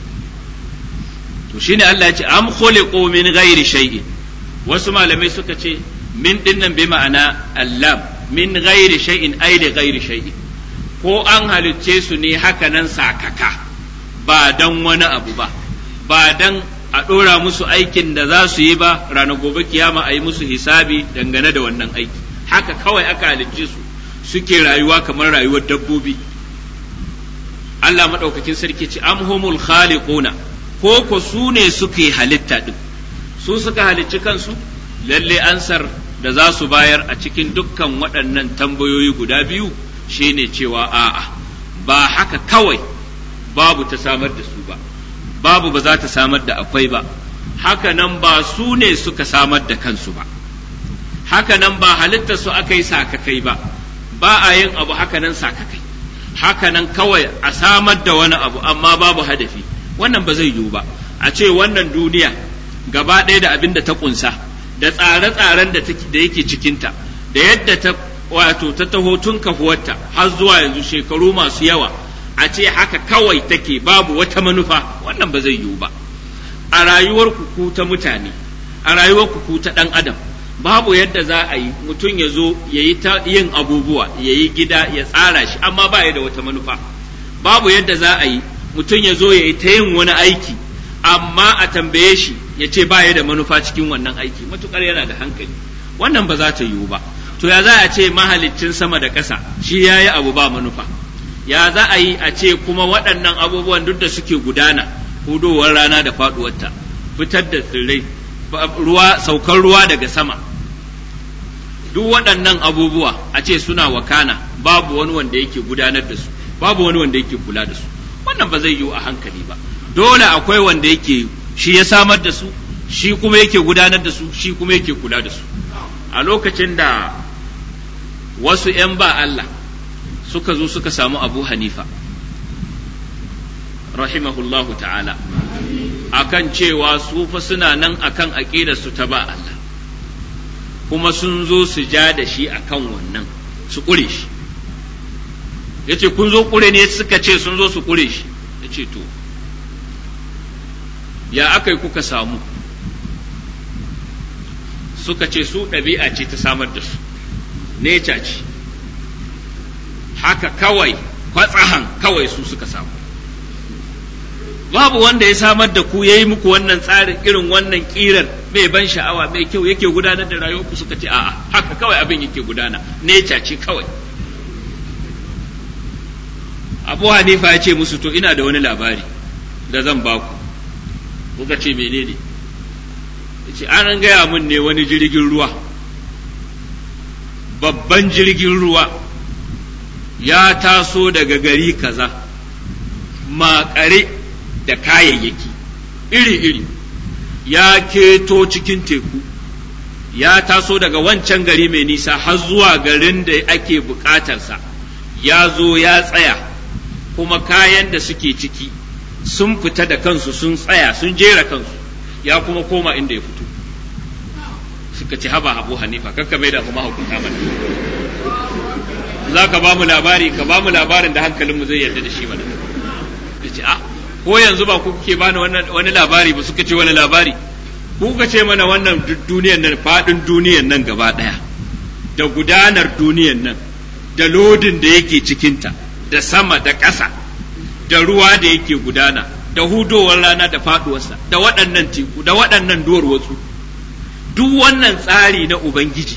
to shine Allah ya ce am khuliqu min ghairi shay'in wasu malamai suka ce min dinnan bi ma'ana allam min ghairi shay'in ai da ghairi shay'in ko an halicce su ne haka nan sakaka ba dan wani abu ba ba dan a ɗora musu aikin da za su yi ba ranar gobe kiyama a yi musu hisabi dangane da wannan aiki haka kawai aka halicce su suke rayuwa kamar rayuwar dabbobi Allah maɗaukakin sarki ce amhumul khaliquna ko ko su ne suke halitta din su suka halicci kansu lalle ansar da za su bayar a cikin dukkan waɗannan tambayoyi guda biyu shine cewa a'a ba haka kawai babu ta samar da su ba babu ba za ta samar da akwai ba haka nan ba su ne suka samar da kansu ba haka nan ba halitta su aka yi sakakai ba ba a yin abu haka nan sakakai haka nan kawai a samar da wani abu amma babu hadafi wannan ba zai yiwu ba a ce wannan duniya gaba ɗaya da abin da ta ƙunsa da tsare-tsaren da yake cikinta da yadda ta wato ta taho tun kafuwarta har zuwa yanzu shekaru masu yawa a ce haka kawai take babu wata manufa wannan ba zai yiwu ba a rayuwar ku ta mutane a rayuwar ku ta ɗan adam babu yadda za a yi mutum ya zo ya yi ta yin abubuwa ya yi gida ya tsara shi amma ba ya da wata manufa babu yadda za a yi mutum ya zo ya yi ta yin wani aiki amma a tambaye shi ya ce ba ya da manufa cikin wannan aiki matukar yana da hankali wannan ba za ta yiwu ba to ya za a ce mahaliccin sama da ƙasa shi ya yi abu ba manufa ya za a yi a ce kuma waɗannan abubuwan duk da suke gudana hudowar rana da faɗuwarta fitar da tsirrai ruwa saukar ruwa daga sama duk waɗannan abubuwa a ce suna wakana babu wani wanda yake gudanar da su babu wani wanda yake kula da su wannan ba zai yiwu a hankali ba dole akwai wanda yake shi ya samar da su shi kuma yake gudanar da su shi kuma yake kula da su a lokacin da wasu ‘yan ba Allah suka zo suka samu abu hanifa rahimahullahu ta'ala akan cewa su fa suna nan akan su ta ba Allah kuma sun zo su ja da shi akan wannan su ƙure shi ya ce kun zo ƙure ne suka ce sun zo su ƙure shi ya ce to ya aka yi kuka samu suka ce su ɗabi'a ce ta samar da su neca ce haka kawai kwatsahan kawai su suka samu babu wanda ya samar da ku ya yi muku wannan tsarin irin wannan ƙirar mai ban sha'awa mai kyau yake gudanar da rayuwarku suka ce a'a haka kawai abin yake gudana neca ce kawai abu hanifa ya ce musu to ina da wani labari da zan baku kuka ce menene ya ce an gaya mun ne wani jirgin ruwa babban jirgin ruwa ya taso daga gari kaza makare da kayayyaki iri-iri ya keto cikin teku ya taso daga wancan gari mai nisa har zuwa garin da ake bukatarsa ya zo ya tsaya kuma kayan da suke ciki sun fita da kansu sun tsaya sun jera kansu ya kuma koma inda ya fito suka ci haba abu hanifa kakka mai da kuma hukunta mana za ka ba mu labari ka ba mu labarin da hankalinmu zai yarda da shi mana ya ce a ko yanzu ba ku kuke bani wani labari ba suka ce wani labari ku kuka ce mana wannan duniyan nan faɗin duniyan nan gaba ɗaya da gudanar duniyan nan da lodin da yake cikinta da sama da ƙasa da ruwa da yake gudana da hudowar rana da faɗuwarsa da waɗannan teku da waɗannan duwar watsu duk wannan tsari na Ubangiji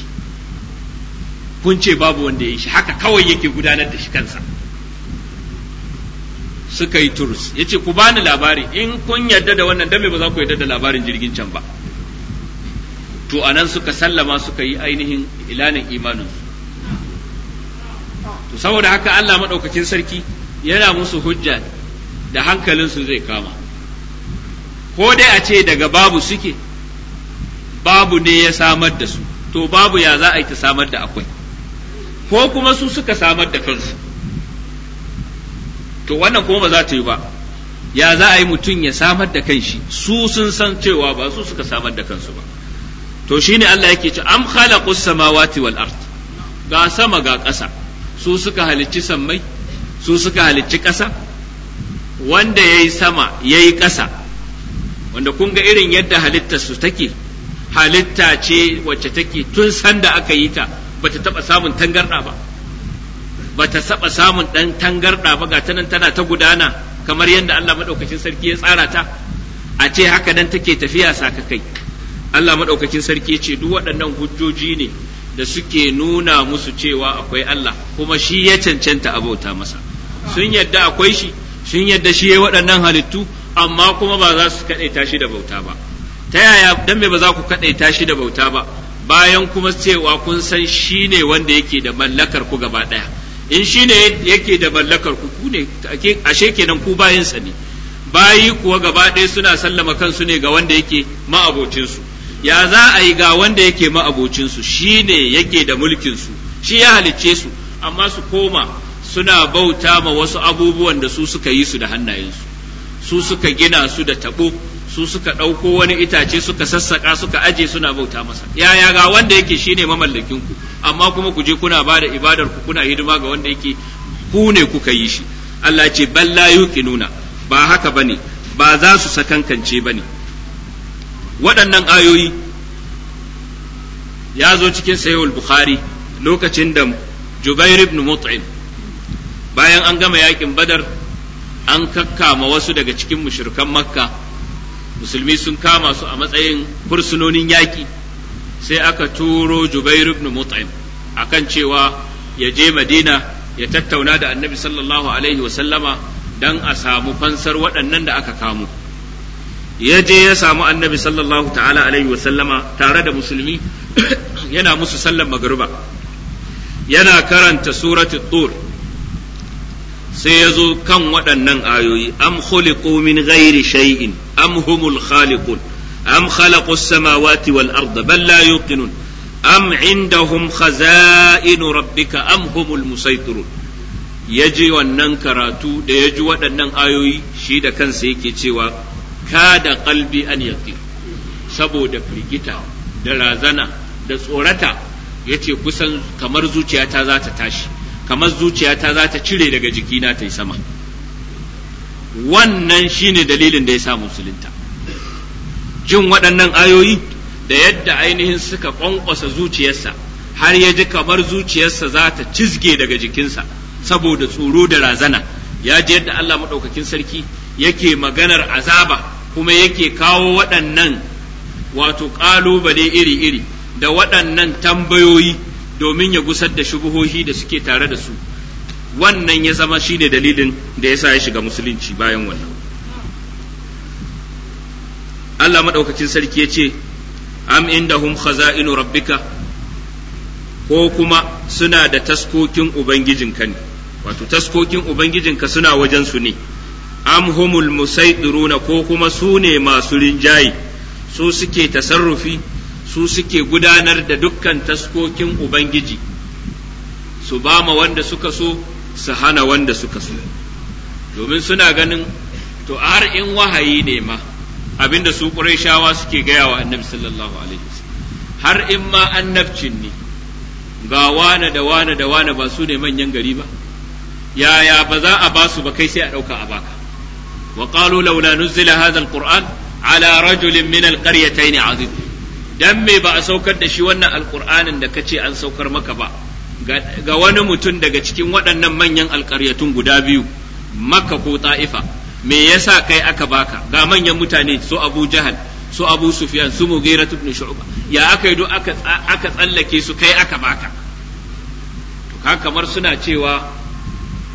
kun ce babu wanda ya yi shi haka kawai yake gudanar da shi kansa suka yi turus ya ce ku bani labari in kun yarda da wannan dame ba za ku yarda da labarin jirgin can ba to anan suka sallama suka yi ainihin ilanin imanin to saboda haka Allah maɗaukakin sarki yana musu hujja da hankalinsu zai kama ko dai a ce daga babu suke babu ne ya samar da su to babu ya za a yi ta samar da akwai ko kuma su suka samar da kansu to wannan kuma ba za ta yi ba ya za a yi mutum ya samar da kanshi su sun san cewa ba su suka samar da kansu ba to shine Allah yake ce am khalaqus samawati wal ard ga sama ga ƙasa su suka halicci sammai su suka halicci ƙasa wanda yayi sama yayi ƙasa wanda kun ga irin yadda halittar su take halitta ce wacce take tun sanda aka yi ta bata taba samun tangarda ba bata saba samun dan tangarda ba ga tanan tana ta gudana kamar yadda Allah madaukakin sarki ya tsara ta a ce haka nan take tafiya sakakai Allah madaukakin sarki ya ce duk waɗannan hujjoji ne da suke nuna musu cewa akwai Allah kuma shi ya cancanta abauta masa sun yadda akwai shi sun yadda shi ya waɗannan halittu amma kuma ba za su kaɗaita shi da bauta ba ta yaya dan me ba za ku kaɗaita shi da bauta ba bayan kuma cewa kun san shi ne wanda yake da mallakar ku gaba ɗaya in shi ne yake da mallakar ku ku ne ashe kenan ku bayinsa ne bayi kuwa gaba ɗaya suna sallama kansu ne ga wanda yake ma'abocinsu ya za a yi ga wanda yake ma'abocinsu shi ne yake da mulkinsu shi ya halicce su amma su koma suna bauta ma wasu abubuwan da su suka yi su da hannayensu su suka gina su da tabo su suka ɗauko wani itace suka sassaƙa suka aje suna bauta masa yaya ga wanda yake shine mamallakin ku amma kuma ku je kuna ba da ibadar ku kuna hidima ga wanda yake ku ne kuka yi shi Allah ce bal la yuqinuna ba haka bane ba za su sakankance bane waɗannan ayoyi ya zo cikin sahihul bukhari lokacin da Jubair ibn Mut'im bayan an gama yakin Badar an kakkama wasu daga cikin mushrikan Makka musulmi sun kama su a matsayin fursunonin yaƙi sai aka turo Jubair ibn Mut'im akan cewa ya je Madina ya tattauna da Annabi sallallahu alaihi wa sallama dan a samu fansar waɗannan da aka kamo ya je ya samu Annabi sallallahu ta'ala alaihi wa sallama tare da musulmi yana musu sallan magruba yana karanta suratul tur sai ya zo kan waɗannan ayoyi am khuliqu min ghairi shay'in am humul khaliqun am khalaqu samawati wal arda bal la yuqinun am indahum khaza'inu rabbika am humul musaytirun yaji wannan karatu da ya ji waɗannan ayoyi shi da kansa yake cewa kada qalbi an yaqin saboda firgita da razana da tsorata yace kusan kamar zuciyata za ta tashi kamar zuciyata za ta cire daga jikina ta yi sama wannan shine dalilin da ya sa musulunta jin waɗannan ayoyi da yadda ainihin suka ƙwanƙwasa zuciyarsa har ya ji kamar zuciyarsa za ta cizge daga jikinsa saboda tsoro da razana ya ji yadda Allah maɗaukakin sarki yake maganar azaba kuma yake kawo waɗannan wato ƙalubale iri-iri da waɗannan tambayoyi domin ya gusar da shubuhohi da suke tare da su wannan ya zama shine dalilin da ya sa ya shiga musulunci bayan wannan Allah maɗaukakin sarki ya ce am indahum khaza'inu rabbika ko kuma suna da taskokin ubangijinka ne wato taskokin ubangijinka suna wajen su ne am humul musaidiruna ko kuma su ne masu rinjaye su suke tasarrufi su suke gudanar da dukkan taskokin Ubangiji su ba ma wanda suka so su hana wanda suka so domin suna ganin to har in wahayi ne ma abinda su shawa suke gaya wa annabi sallallahu alaihi har in ma annabcin ne ga wane da wane da wane ba su ne manyan gari ba yaya ba za a ba su ba kai sai a ɗauka a baka wa qalu laula nuzila hadha alquran ala rajulin min alqaryatayn azim dan me ba a saukar da shi wannan alkur'anin da kace an saukar maka ba ga wani mutum daga cikin waɗannan manyan alƙaryatun guda biyu makka ko ta'ifa me yasa kai aka baka ga manyan mutane su abu jahal su abu sufyan su mughira ibn shu'ba ya aka yi aka aka tsallake su kai aka baka to ka kamar suna cewa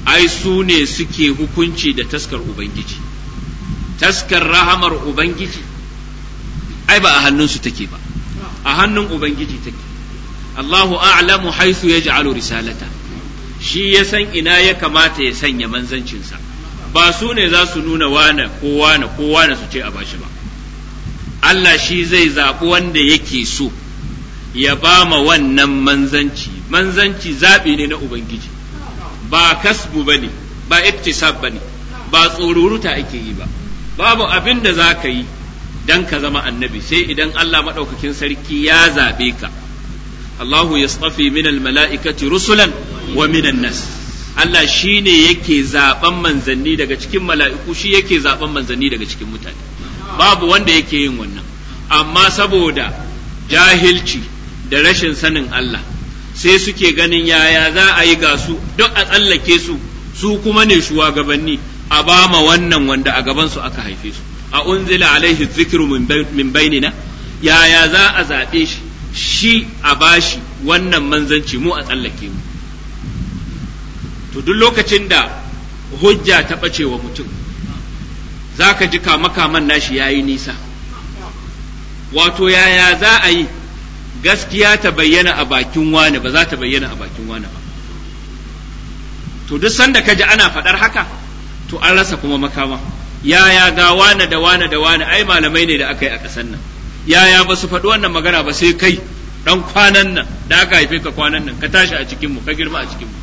ai su ne suke hukunci da taskar ubangiji taskar rahamar ubangiji ai ba a hannunsu take ba a hannun ubangiji take Allahu a'lamu haythu yaj'alu risalata shi ya san ina ya kamata ya sanya manzancinsa ba su ne za su nuna wane ko wane ko wane su ce a bashi ba Allah shi zai zaɓi wanda yake so ya ba ma wannan manzanci manzanci zaɓi ne na Ubangiji ba kasbu ba ne ba iktisab ba ne ba tsoruruta ake yi ba babu abin da za ka yi dan ka zama annabi sai idan Allah maɗaukakin sarki ya zaɓe ka Allahu ya min mala'ikati rusulan wa minan nas Allah shi ne yake zaɓen manzanni daga cikin mala'iku shi yake zaɓen manzanni daga cikin mutane babu wanda yake yin wannan amma saboda jahilci da rashin sanin Allah sai suke ganin yaya za a yi ga su duk a tsallake su su kuma ne shugabanni a ba ma wannan wanda a gabansu aka haife su a unzila alaihi zikru min bainina yaya za a zaɓe shi shi a bashi wannan manzanci mu a tsallake mu to duk lokacin da hujja ta ɓace wa mutum za ka ji kama-kaman nashi ya yi nisa wato yaya za a yi gaskiya ta bayyana a bakin wani ba za ta bayyana a bakin wani ba to duk sanda ka ji ana faɗar haka to an rasa kuma makama yaya ga wane da wane da wane ai malamai ne da aka yi a ƙasar nan yaya ba su faɗi wannan magana ba sai kai ɗan kwanan nan da aka haife ka kwanan nan ka tashi a cikinmu ka girma a cikinmu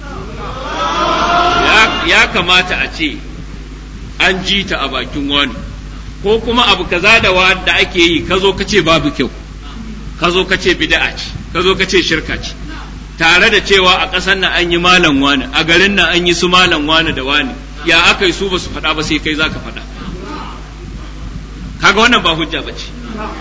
ya kamata a ce an ji ta a bakin wani ko kuma abu kaza da wanda ake yi ka zo ka ce babu kyau ka zo ka ce bid'a ce ka zo ka ce shirka ce tare da cewa a ƙasar nan an yi malam wani a garin nan an yi su malam wani da wani ya aka yi su ba su faɗa ba sai kai za ka faɗa kaga wannan ba hujja ba ce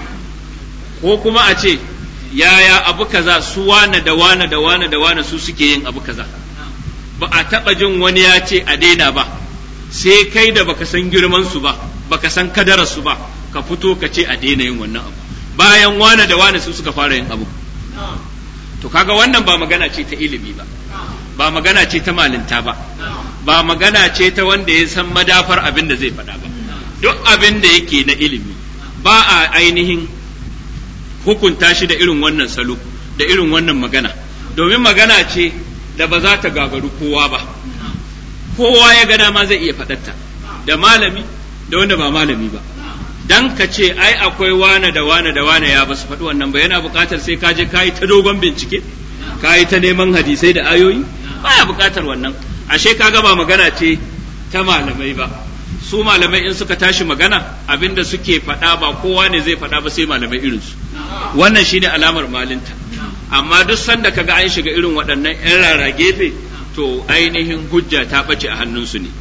ko kuma a ce yaya abu kaza su wane da wane da wane da wane su suke yin abu kaza ba a taɓa jin wani ya ce a daina ba sai kai da baka san girman su ba baka san kadarar su ba ka fito ka ce a daina yin wannan abu bayan wane da wane su suka fara yin abu to kaga wannan ba magana ce ta ilimi ba ba magana ce ta malinta ba ba magana ce ta wanda ya san madafar abin da zai faɗa ba duk abin da yake na ilimi ba a ainihin hukunta shi da irin wannan salo da irin wannan magana domin magana ce da ba za ta gagaru kowa ba kowa ya ga dama zai iya faɗarta da malami da wanda ba malami ba dan ka ce ai akwai wane da wane da wane ya ba su faɗi wannan ba yana buƙatar sai ka je ka yi ta dogon bincike ka yi ta neman hadisai da ayoyi baya buƙatar wannan ashe ka ba magana ce ta malamai ba su malamai in suka tashi magana abinda suke faɗa ba kowa ne zai faɗa ba sai malamai irinsu wannan shine alamar malinta amma duk sanda kaga an shiga irin waɗannan 'yan rara gefe to ainihin hujja ta ɓace a hannunsu ne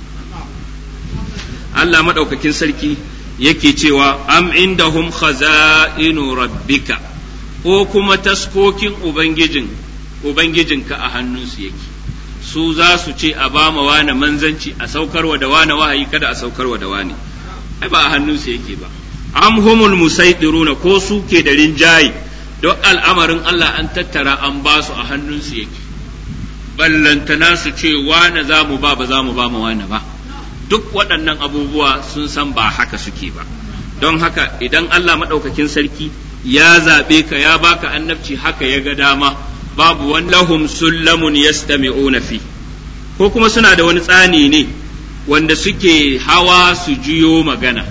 Allah maɗaukakin sarki yake cewa am indahum khaza'inu rabbika ko kuma taskokin ubangijin ubangijinka a hannunsu yake su za su ce a ba ma wane manzanci a saukarwa da wane wahayi kada a saukarwa da wane ai ba a hannunsu yake ba am humul musaidiruna ko su ke da rinjaye don al'amarin Allah an tattara an ba su a hannunsu yake ballantana su ce wane za mu ba ba za mu ba mu wane ba duk waɗannan abubuwa sun san ba haka suke ba don haka idan Allah maɗaukakin sarki ya zaɓe ka ya baka annabci haka ya ga dama babu wani lahum sullamun yastami'una fi ko kuma suna da wani tsani ne wanda suke hawa su juyo magana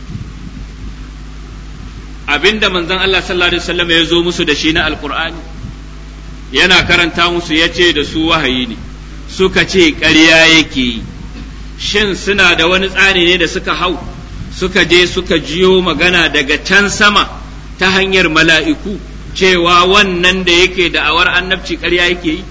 abinda manzon Allah sallallahu alaihi wasallam ya zo musu da shi na alqur'ani yana karanta musu ya ce da su wahayi ne suka ce ƙarya yake yi shin suna da wani tsani ne da suka hau suka je suka jiyo magana daga can sama ta hanyar mala'iku cewa wannan da yake da'awar annabci ƙarya yake yi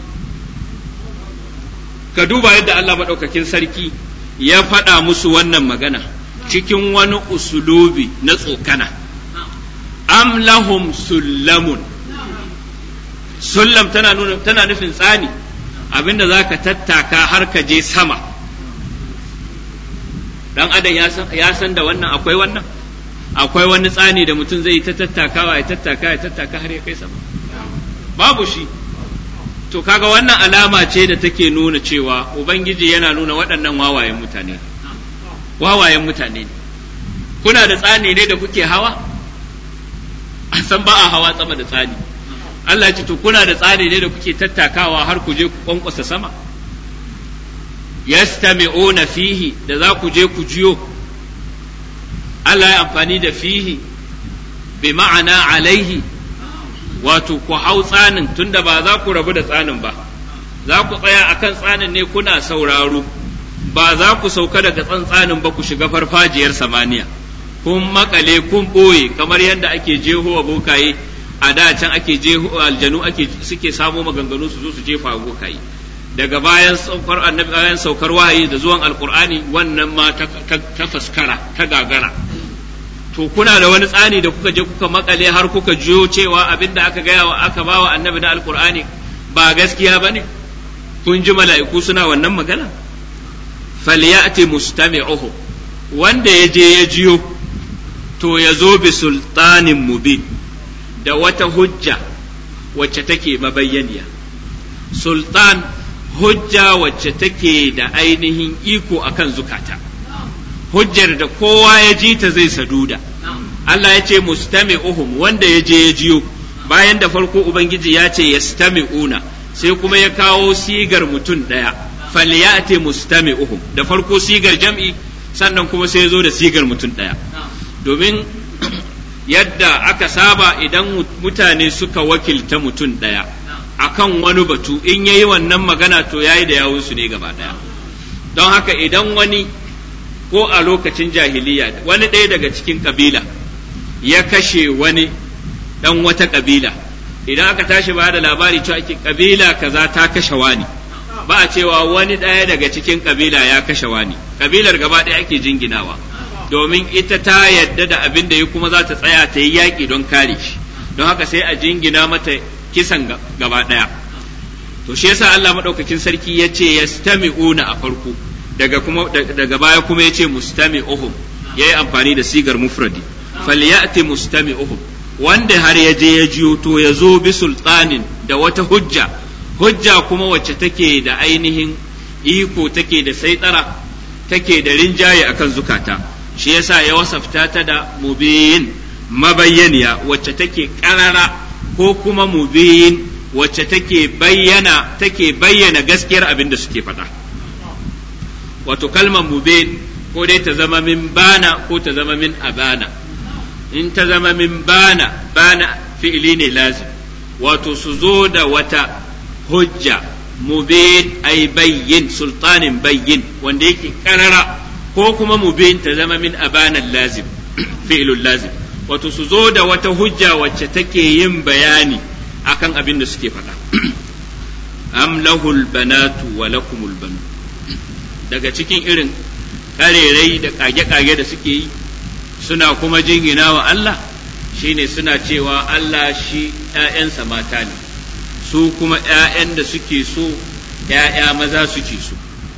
ka duba yadda Allah maɗaukakin sarki ya faɗa musu wannan magana cikin wani usulubi na tsokana am lahum sullamun sullam tana tana nufin tsani abinda za ka tattaka har ka je sama dan adam ya san da wannan akwai wannan akwai wani tsani da mutum zai ta tattakawa ya tattaka ya tattaka har ya kai sama babu shi to kaga wannan alama ce da take nuna cewa ubangiji yana nuna waɗannan wawayen mutane wawayen mutane ne kuna da tsani ne da kuke hawa an san ba a hawa sama da tsani Allah ya ce to kuna da tsani ne da kuke tattakawa har ku je ku kwankwasa sama yastami'una fihi da za ku je ku jiyo Allah ya amfani da fihi bi ma'ana alaihi wato ku hau tsanin tunda ba za ku rabu da tsanin ba za ku tsaya akan tsanin ne kuna sauraro ba za ku sauka daga tsantsanin ba ku shiga farfajiyar samaniya kun makale kun ɓoye kamar yadda ake jeho wa bokaye a da can ake jeho aljanu ake suke samo maganganu su zo su jefa wa bokaye daga bayan saukar annabi bayan saukar wahayi da zuwan alqur'ani wannan ma ta faskara ta gagara to kuna da wani tsani da kuka je kuka makale har kuka jiyo cewa abinda aka gaya wa aka bawa annabi na alqur'ani ba gaskiya bane kun ji mala'iku suna wannan magana falyati mustami'uhu wanda ya je ya jiyo to ya zo bi sultanin mubin da wata hujja wacce take mabayyaniya sultan hujja wacce take da ainihin iko akan zukata hujjar da kowa ya ji ta zai saduda Allah ya ce mustami'uhum wanda ya je ya jiyo bayan da farko ubangiji ya ce yastami'una sai kuma ya kawo sigar mutum ɗaya falyati mustami'uhum da farko sigar jam'i sannan kuma sai ya zo da sigar mutum ɗaya domin yadda aka saba idan mutane suka wakilta mutum ɗaya akan wani batu in yayi wannan magana to yayi da yawunsu ne gaba ɗaya don haka idan wani ko a lokacin jahiliya wani ɗaya daga cikin kabila ya kashe wani ɗan wata kabila idan aka tashi ba da labari cewa ake kabila kaza ta kashe wani ba a cewa wani ɗaya daga cikin kabila ya kashe wani kabilar gaba ɗaya ake jinginawa domin ita ta yadda da abin da ya kuma za ta tsaya ta yi yaƙi don kare shi don haka sai a jingina mata kisan gaba ɗaya to shi yasa Allah maɗaukakin sarki ya ce yastami'una a farko daga kuma daga baya kuma ya ce mustami'uhum ya yi amfani da sigar mufradi falyati mustami'uhum wanda har ya je ya jiyo to ya zo bi sultanin da wata hujja hujja kuma wacce take da ainihin iko take da saitsara take da rinjaye akan zukata shi yasa ya wasafta ta da mubiyin mabayyaniya wacce take karara ko kuma mubiyin wacce take bayyana take bayyana gaskiyar abin da suke faɗa wato kalmar mubin ko dai ta zama min bana ko ta zama min abana in ta zama min bana bana fi'ili ne lazim wato su zo da wata hujja mubin ay bayyin sultanin bayyin wanda yake karara ko kuma mubin ta zama min abanan lazim fi'ilul lazim wato su zo da wata hujja wacce take yin bayani akan abin da suke faɗa am lahul banatu wa lakumul banu daga cikin irin karerai da kage-kage da suke yi suna kuma jingina wa Allah shine suna cewa Allah shi ‘ya'yansa mata ne su kuma ‘ya'yan da suke so ‘ya'ya maza suke so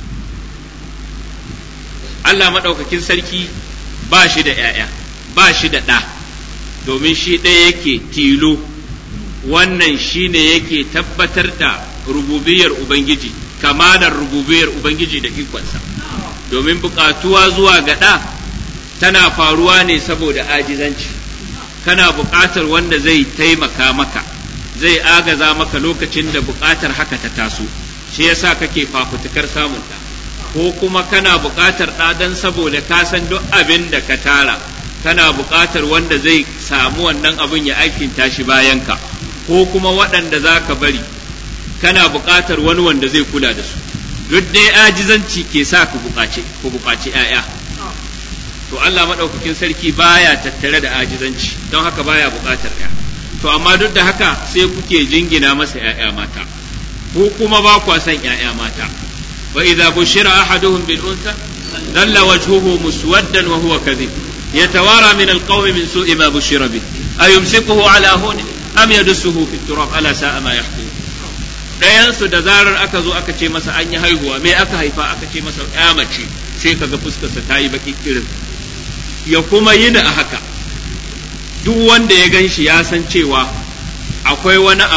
Allah maɗaukakin sarki ba shi da ‘ya'ya ba shi da ɗa domin shi ɗaya yake tilo wannan shine yake tabbatar da rububiyar Ubangiji kamalar rububiyar Ubangiji da ikonsa domin buƙatuwa zuwa ga ɗa tana faruwa ne saboda ajizanci kana buƙatar wanda zai taimaka maka zai agaza maka lokacin da buƙatar haka ta taso shi yasa kake fafutukar samunta ko kuma kana buƙatar ɗa don saboda ka san duk abin da ka tara kana buƙatar wanda zai samu wannan abin ya aikinta shi bayanka ko kuma waɗanda za ka bari kana buƙatar wani wanda zai kula da su duk dai ajizanci ke sa ku buƙaci ‘ya'ya to Allah maɗaukakin sarki baya tattare da ajizanci don haka baya buƙatar ‘ya to amma duk da haka sai kuke jingina masa ‘ya'ya mata ko kuma ba kwa son ‘ya'ya mata wa idza bushira ahaduhum bil unsa dalla wajhuhu muswaddan wa huwa kadhib yatawara min al qawmi min su'i ma bushira bih ayumsikuhu ala hun am yadussuhu fi turab ala sa'a ma yahkum ɗayansu da zarar aka zo aka ce masa an yi haihuwa me aka haifa aka ce masa ya mace sai kaga fuskarsa ta yi baki irin ya kuma yi da a haka duk wanda ya gan shi ya san cewa akwai wani abu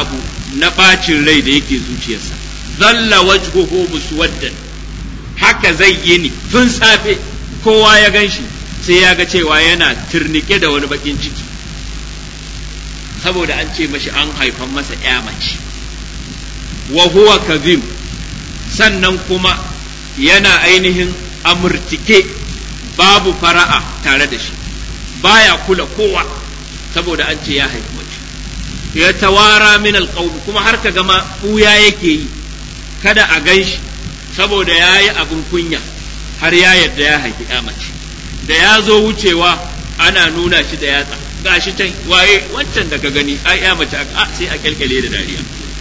na ɓacin rai da yake zuciyarsa zalla wajhuhu muswaddan haka zai yi ni tun safe kowa ya gan shi sai ya ga cewa yana turnike da wani bakin ciki saboda an ce mashi an haifan masa ya mace wa huwa kazim sannan kuma yana ainihin amurtike babu fara'a tare da shi baya kula kowa saboda an ce ya haifi mace ya tawara min alqawm kuma har ka gama buya yake yi kada a gan shi saboda ya yi abin kunya har ya yadda ya haifi ya mace da ya zo wucewa ana nuna shi da yatsa ga shi can waye wancan da ka gani ai ya mace a sai a kyalkyale da dariya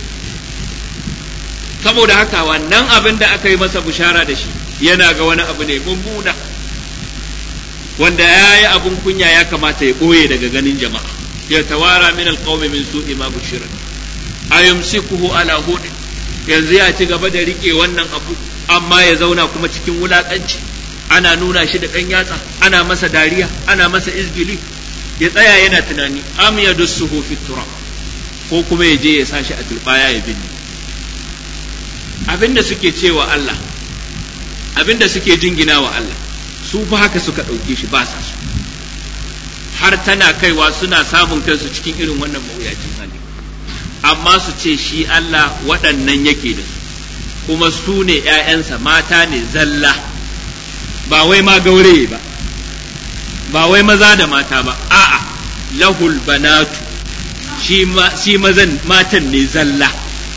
saboda haka wannan abin da aka yi masa bushara da shi yana ga wani abu ne mummuna wanda ya yi abin kunya ya kamata ya ɓoye daga ganin jama'a ya tawara min alqawmi min su'i ma bushira ayumsikuhu ala hudin yanzu ya ci gaba da rike wannan abu amma ya zauna kuma cikin wulakanci ana nuna shi da ɗan yatsa ana masa dariya ana masa izgili ya tsaya yana tunani am ya dussuhu fi turab ko kuma ya je ya sa shi a turbaya ya binne abinda suke cewa Allah abinda suke jingina wa Allah su fa haka suka ɗauke shi ba sa su har tana kaiwa suna samun kansu cikin irin wannan mawuyacin hali amma su ce shi Allah waɗannan yake da su kuma su ne ‘ya'yansa mata ne zalla ba wai ma gaure ba ba wai maza da mata ba a'a lahul banatu shi mazan matan ne zalla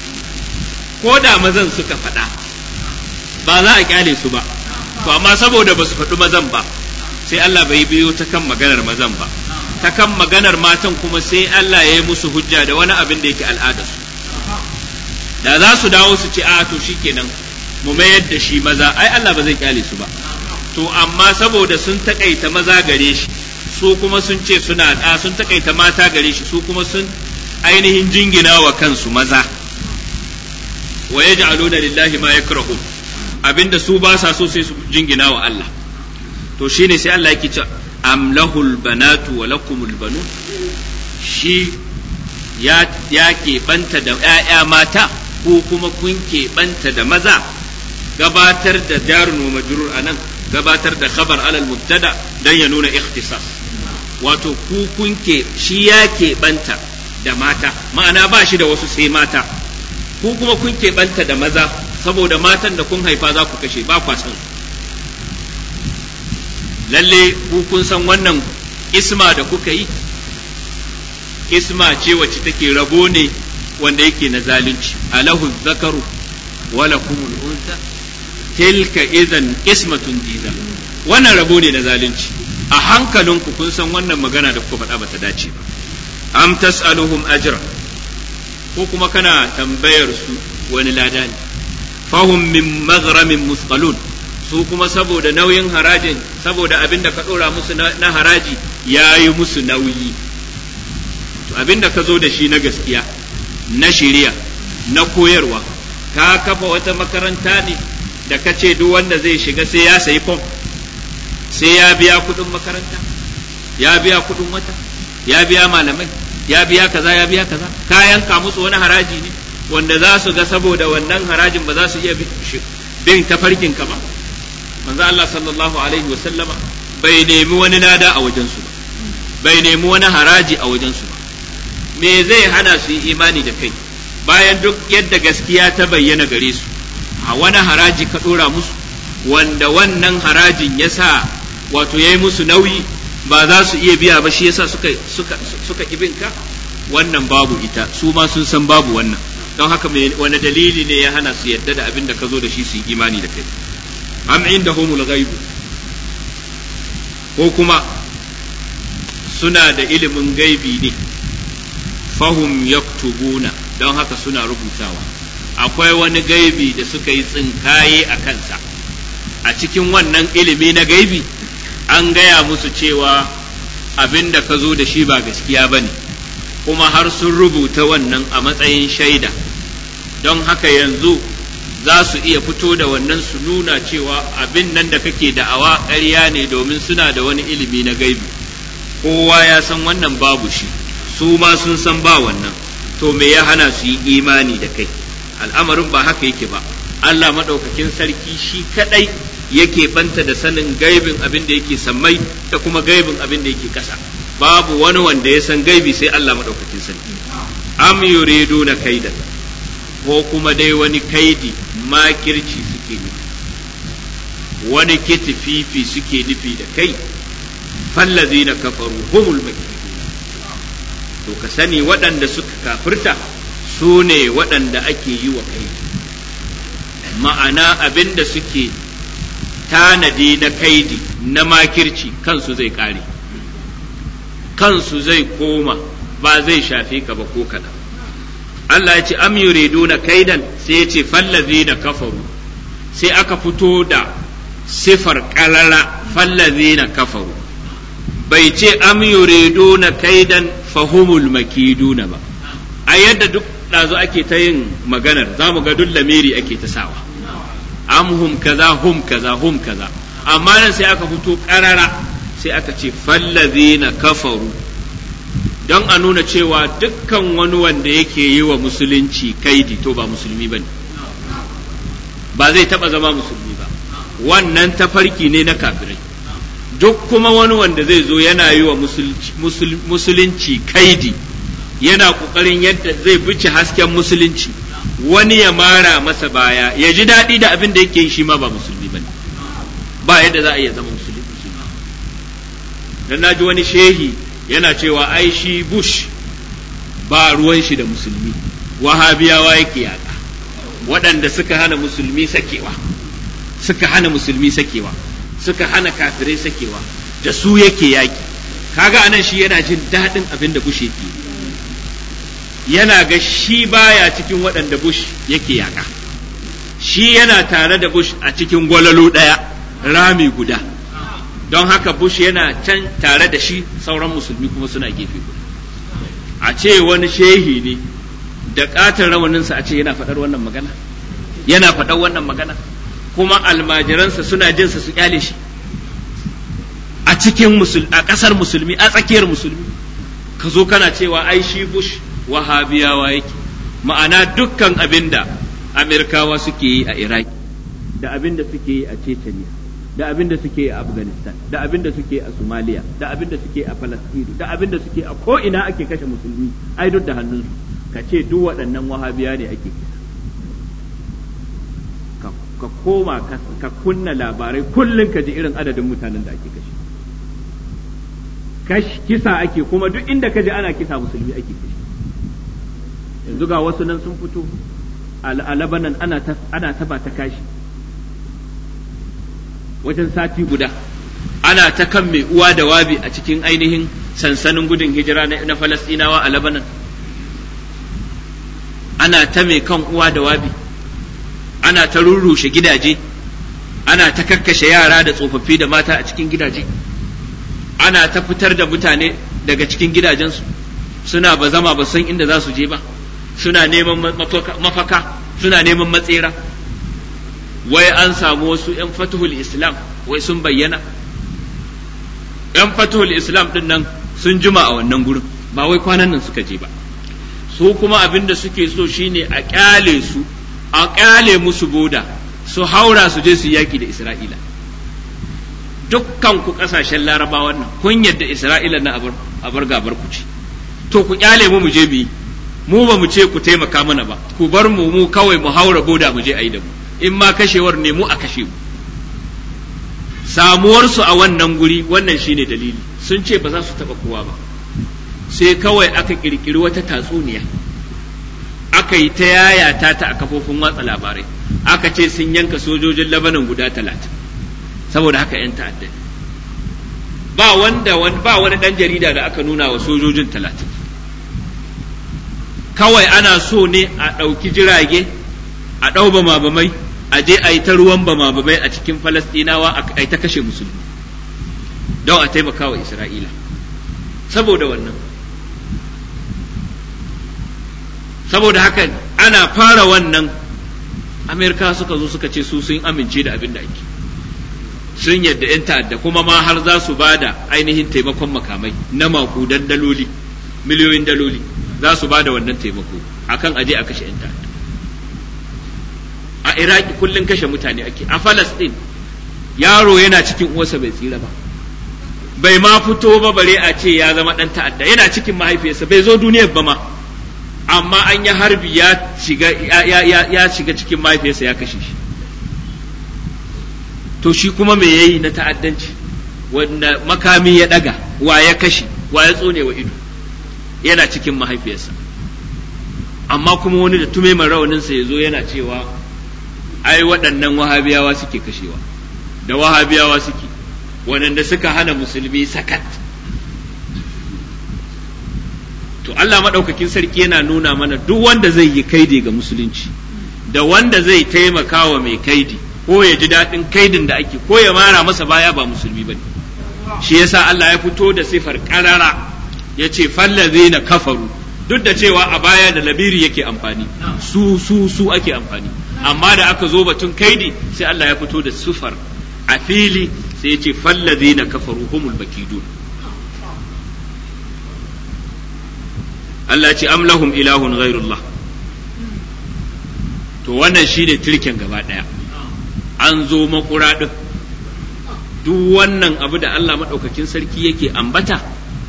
ko da mazan suka faɗa ba za a kyale su ba to amma saboda ba su faɗi mazan ba sai Allah bai biyo ta kan maganar mazan ba ta kan maganar matan kuma sai Allah ya yi musu hujja da wani abin da yake al'adarsu da za su dawo su ce a to shikenan mu mayar da shi maza ai Allah ba zai kyale su ba to amma saboda sun takaita maza gare shi su kuma sun ce suna da sun takaita mata gare shi su kuma sun ainihin jingina wa kansu maza wa yaj'aluna lillahi ma yakrahu abinda su ba sa so sai su jingina wa Allah to shine sai Allah yake cewa am lahul banatu wa lakumul banun shi ya ya banta da ‘ya'ya mata ko kuma kun banta da maza gabatar da jarun wa majrur anan gabatar da khabar alal mubtada dan ya nuna ikhtisas wato ku kun shi ya banta da mata ma'ana ba shi da wasu sai mata ku kuma kun banta da maza saboda matan da kun haifa za ku kashe ba kwa san lalle ku kun san wannan isma da kuka yi isma ce wacce take rabo ne wanda yake na zalunci alahu zakaru wala kumul unsa tilka idan ismatun diza wannan rabo ne na zalunci a hankalinku kun san wannan magana da kuka faɗa bata dace ba am tas'aluhum ajra ko kuma kana tambayar su wani lada ne fahum min maghramin musqalun su kuma saboda nauyin harajin saboda abin da ka ɗora musu na haraji ya yi musu nauyi to abin da ka zo da shi na gaskiya na shiriya na koyarwa ka kafa wata makaranta ne da ka ce duk wanda zai shiga sai ya sayi fom sai ya biya kuɗin makaranta ya biya kuɗin wata ya biya malamai ya biya kaza ya biya kaza ka yanka musu wani haraji ne wanda za su ga saboda wannan harajin ba za su iya bin tafarkin ka ba manzo Allah sallallahu alaihi wasallama bai nemi wani nada a wajensu ba bai nemi wani haraji a wajensu ba me zai hana su yi imani da kai bayan duk yadda gaskiya ta bayyana gare su a wani haraji ka dora musu wanda wannan harajin ya sa wato ya yi musu nauyi ba za su iya biya ba shi yasa suka suka suka ka wannan babu ita su ma sun san babu wannan don haka wani dalili ne ya hana su yadda da abin da ka zo da shi su yi imani da kai am indahumul ghaibu ko kuma suna da ilimin gaibi ne fahum yaktubuna don haka suna rubutawa akwai wani gaibi da suka yi tsinkaye a kansa a cikin wannan ilimi na gaibi an gaya musu cewa abin da ka zo da shi ba gaskiya ba ne kuma har sun rubuta wannan a matsayin shaida don haka yanzu za su iya fito da wannan su nuna cewa abin nan da kake da'awa ƙarya ne domin suna da wani ilimi na gaibi kowa ya san wannan babu shi su ma sun san ba wannan to me ya hana su yi imani da kai al'amarin ba haka yake ba Allah maɗaukakin sarki shi kaɗai yake banta da sanin gaibin abin da yake sammai da kuma gaibin abin da yake ƙasa babu wani wanda ya san gaibi sai Allah maɗaukakin sarki am yuriduna kaidan ko kuma dai wani kaidi makirci suke nufi wani kitififi suke nufi da kai fallazina kafaru humul makiduna to ka sani waɗanda suka kafirta su ne waɗanda ake yi wa kaidi ma'ana abin da suke tanadi na kaidi na makirci kansu zai ƙare kansu zai koma ba zai shafe ka ba ko kaɗan Allah ya ce am yuriduna kaidan sai ya ce fallazina kafaru sai aka fito da sifar ƙarara fallazina kafaru bai ce am yuriduna kaidan fahumul makiduna ba a yadda duk ɗazu ake ta yin maganar za mu ga duk lamiri ake ta sawa am hum kaza hum kaza hum kaza amma nan sai aka fito ƙarara sai aka ce fallazina kafaru don a nuna cewa dukkan wani wanda yake yi wa musulunci kaidi to ba musulmi ba ne ba zai taɓa zama musulmi ba wannan tafarki ne na kafirai duk kuma wani wanda zai zo yana yi wa musulunci kaidi yana ƙoƙarin yadda zai bice hasken musulunci wani ya mara masa baya ya ji daɗi da abin da yake yi shi ma ba musulmi ba ne ba yadda za a iya zama musulmi dan na ji wani shehi yana cewa ai shi bush ba ruwan shi da musulmi wahabiyawa yake yaƙa waɗanda suka hana musulmi sakewa suka hana musulmi sakewa suka hana kafirai sakewa da su yake yaƙi kaga anan shi yana jin daɗin abin da bush yake yana ga shi baya cikin waɗanda bush yake yaƙa shi yana tare da bush a cikin gwalalo ɗaya rami guda don haka bush yana can tare da shi sauran musulmi kuma suna gefe guda a ce wani shehi ne da ƙatar rawaninsa a ce yana faɗar wannan magana yana faɗar wannan magana kuma almajiransa suna jinsa su kyale shi a cikin a ƙasar musulmi a tsakiyar musulmi ka zo kana cewa ai shi bush wahabiyawa yake ma'ana dukkan abin da amerikawa suke yi a iraki da abin da suke yi a chechnya da abin da suke a afghanistan da abin da suke a somalia da abin da suke a falastinu da abin da suke a ko'ina ake kashe musulmi ai duk da hannunsu ka ce duk waɗannan wahabiya ne ake kisa ka koma ka kunna labarai kullum ka ji irin adadin mutanen da ake kashe kisa ake kuma duk inda ka ji ana kisa musulmi ake kashe yanzu ga wasu nan sun fito a labanan ana taba ta kashi wajen sati guda ana ta kan mai uwa da wabi a cikin ainihin sansanin gudun hijira na falastinawa a labanan ana ta mai kan uwa da wabi ana ta rurrushe gidaje ana ta kakkashe yara da tsofaffi da mata a cikin gidaje ana ta fitar da mutane daga cikin gidajensu suna ba zama ba san inda za su je ba suna neman mafaka suna neman matsera wai an samu wasu 'yan fatuhul islam wai sun bayyana 'yan fatuhul islam din nan sun jima a wannan gurin ba wai kwanan nan suka je ba su kuma abin da suke so shine a kyale su a kyale musu boda su haura su je su yaki da isra'ila dukkan ku kasashen larabawan nan kun yadda isra'ila na abar gabar ku ce to ku kyale mu mu je bi mu ba mu ce ku taimaka mana ba ku bar mu mu kawai mu haura boda mu je ayi da mu in ma kashewar ne mu a kashe mu samuwarsu a wannan guri wannan shine dalili sun ce ba za su taba kowa ba sai kawai aka kirkiri wata tatsuniya aka yi ta yayata ta a kafofin watsa labarai aka ce sun yanka sojojin labanan guda talatin saboda haka 'yan ta'adda ba wanda ba wani dan jarida da aka nuna wa sojojin talatin kawai ana so ne a ɗauki jirage a ɗau bama-bamai a je a yi ta ruwan bama-bamai a cikin falastinawa a yi ta kashe musulmi don a taimaka wa isra'ila saboda wannan saboda haka ana fara wannan amerika suka zo suka ce su sun amince da abin da ake sun yadda 'yan ta'adda kuma ma har za su ba da ainihin taimakon makamai na makudan daloli miliyoyin daloli za su ba da wannan taimako akan aje a kashe 'yan ta'adda a iraki kullum kashe mutane ake a falastin yaro yana cikin uwarsa bai tsira ba bai ma fito ba bare a ce ya zama ɗan ta'adda yana cikin mahaifiyarsa bai zo duniyar ba ma amma an yi harbi ya shiga ya shiga cikin mahaifiyarsa ya kashe shi to shi kuma me yayi na ta'addanci wanda makami ya daga wa ya kashe wa ya tsone wa ido yana cikin mahaifiyarsa amma kuma wani da tume mai rawaninsa ya zo yana cewa ai waɗannan wahabiyawa suke kashewa da wahabiyawa suke waɗanda suka hana musulmi sakat to Allah maɗaukakin sarki yana nuna mana duk wanda zai yi kaidi ga musulunci da wanda zai taimaka wa mai kaidi ko ya ji daɗin kaidin da ake ko ya mara masa baya ba musulmi ba ne shi yasa Allah ya fito da sifar ƙarara ya ce fallaze na kafaru duk da cewa a baya da labiri yake amfani su su su ake amfani amma da aka zo batun kaidi sai Allah ya fito da sifar a fili sai ya ce fallaze na kafaru humul bakidun Allah ce am lahum ilahun ghairullah to wannan shine tirken gaba daya an zo makura din duk wannan abu da Allah maɗaukakin sarki yake ambata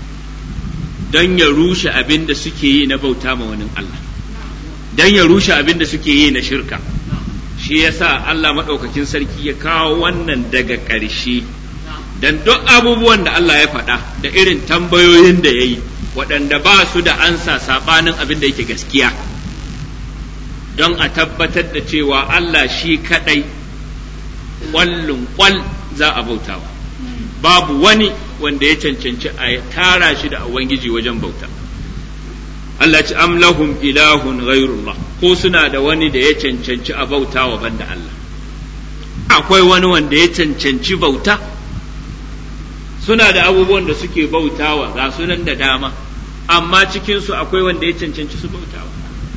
don ya rushe abin da suke yi na bauta ma wani Allah don ya rushe abin da suke yi na shirka shi yasa Allah maɗaukakin sarki ya kawo wannan daga ƙarshe don duk abubuwan da Allah ya faɗa da irin tambayoyin da ya yi waɗanda ba su da ansa saɓanin abin da yake gaskiya don a tabbatar da cewa Allah shi kaɗai ƙwallon ƙwal za a bautawa babu wani wanda ya cancanci a tara shi da ubangiji wajen bauta Allah ci am lahum ilahun ghairullah ko suna da wani da ya cancanci a bautawa banda Allah akwai wani wanda ya cancanci bauta suna da abubuwan da suke bautawa ga sunan da dama amma cikinsu akwai wanda ya cancanci su bautawa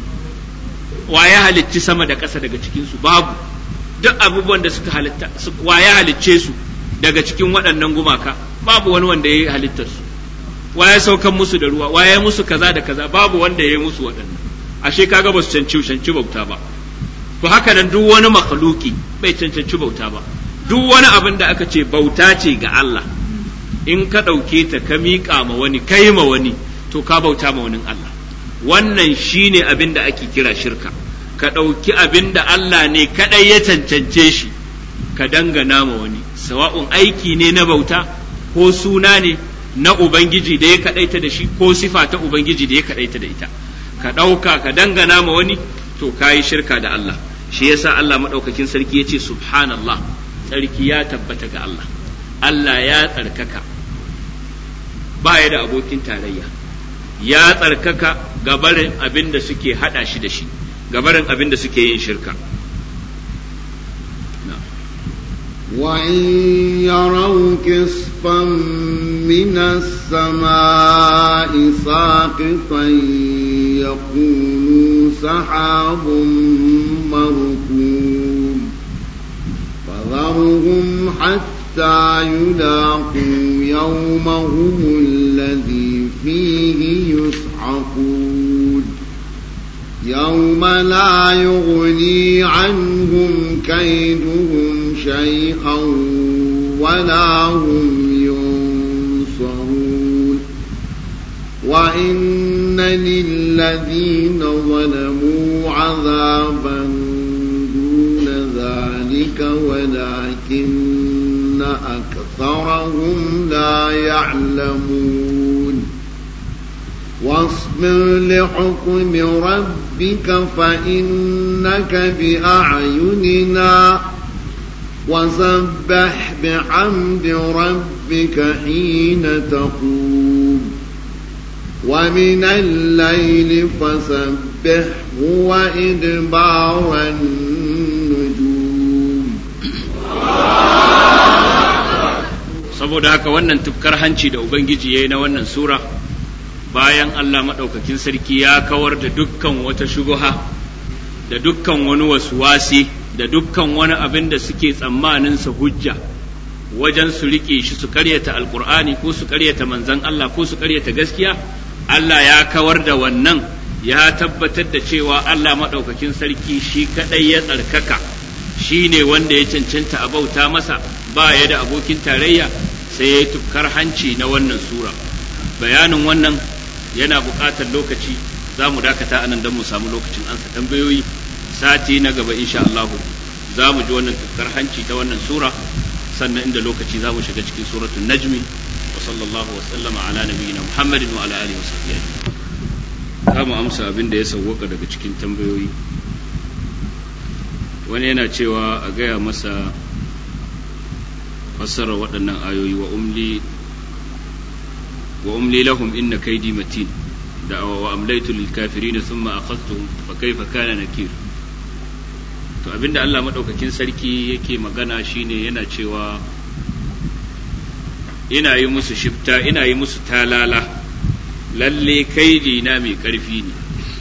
wa ya halicci sama da ƙasa daga cikinsu babu duk abubuwan da suka halitta wa ya halicce su daga cikin waɗannan gumaka babu wani wanda ya yi halittar su wa ya saukan musu da ruwa wa ya musu kaza da kaza babu wanda ya yi musu waɗannan ashe kaga ba su canci canci bauta ba to haka nan duk wani makhluki bai cancanci bauta ba duk wani abin da aka ce bauta ce ga Allah in ka ɗauke ta ka miƙa ma wani kai ma wani to ka bauta ma wani Allah wannan shine abin da ake kira shirka ka ɗauki abin da Allah ne kaɗai ya cancance shi ka dangana ma wani sawa'un aiki ne na bauta ko suna ne na Ubangiji da ya kaɗaita da shi ko sifa ta Ubangiji da ya kaɗaita da ita ka ɗauka ka dangana ma wani to ka yi shirka da Allah shi yasa Allah maɗaukakin sarki ya ce subhanallah tsarki ya tabbata ga Allah Allah ya tsarkaka ba ya da abokin tarayya ya tsarkaka gabarin abin da suke haɗa shi da shi gabarin abin da suke yin shirka
وإن يروا كسفا من السماء ساقطا يقولوا سحاب مركوم فذرهم حتى يلاقوا يومهم الذي فيه يصعقون يوم لا يغني عنهم كيدهم شيئا ولا هم ينصرون وإن للذين ظلموا عذابا دون ذلك ولكن أكثرهم لا يعلمون واصبر لحكم ربك فإنك بأعيننا وسبح بحمد ربك حين تقوم ومن الليل فسبحه وإدبار النجوم
saboda haka wannan tufkar hanci da ubangiji ya yi na wannan sura bayan Allah maɗaukakin sarki ya kawar da dukkan wata shubuha da dukkan wani wasuwasi da dukkan wani abin da suke tsammanin sa hujja wajen su riƙe shi su karyata alkur'ani ko su karyata manzan Allah ko su karyata gaskiya Allah ya kawar da wannan ya tabbatar da cewa Allah maɗaukakin sarki shi kaɗai ya tsarkaka shi ne wanda ya cancanta a bauta masa ba ya da abokin tarayya sai ya yi tufkar hanci na wannan sura bayanin wannan yana buƙatar lokaci za mu dakata anan don mu samu lokacin ansa tambayoyi sati na gaba insha Allah za mu ji wannan tufkar hanci ta wannan sura sannan inda lokaci za mu shiga cikin suratul najmi wa sallallahu wa sallama ala nabiyyina muhammadin wa ala alihi wa sahbihi za mu amsa abin da ya sauwaka daga cikin tambayoyi wani yana cewa a gaya masa fassara waɗannan ayoyi wa umli wa umli lahum inna kaidi matin da wa amlaitu lil kafirin thumma akhadhtuhum fa kayfa kana nakir to abinda Allah madaukakin sarki yake magana shine yana cewa ina yi musu shifta ina yi musu talala lalle kaidi na mai ƙarfi ne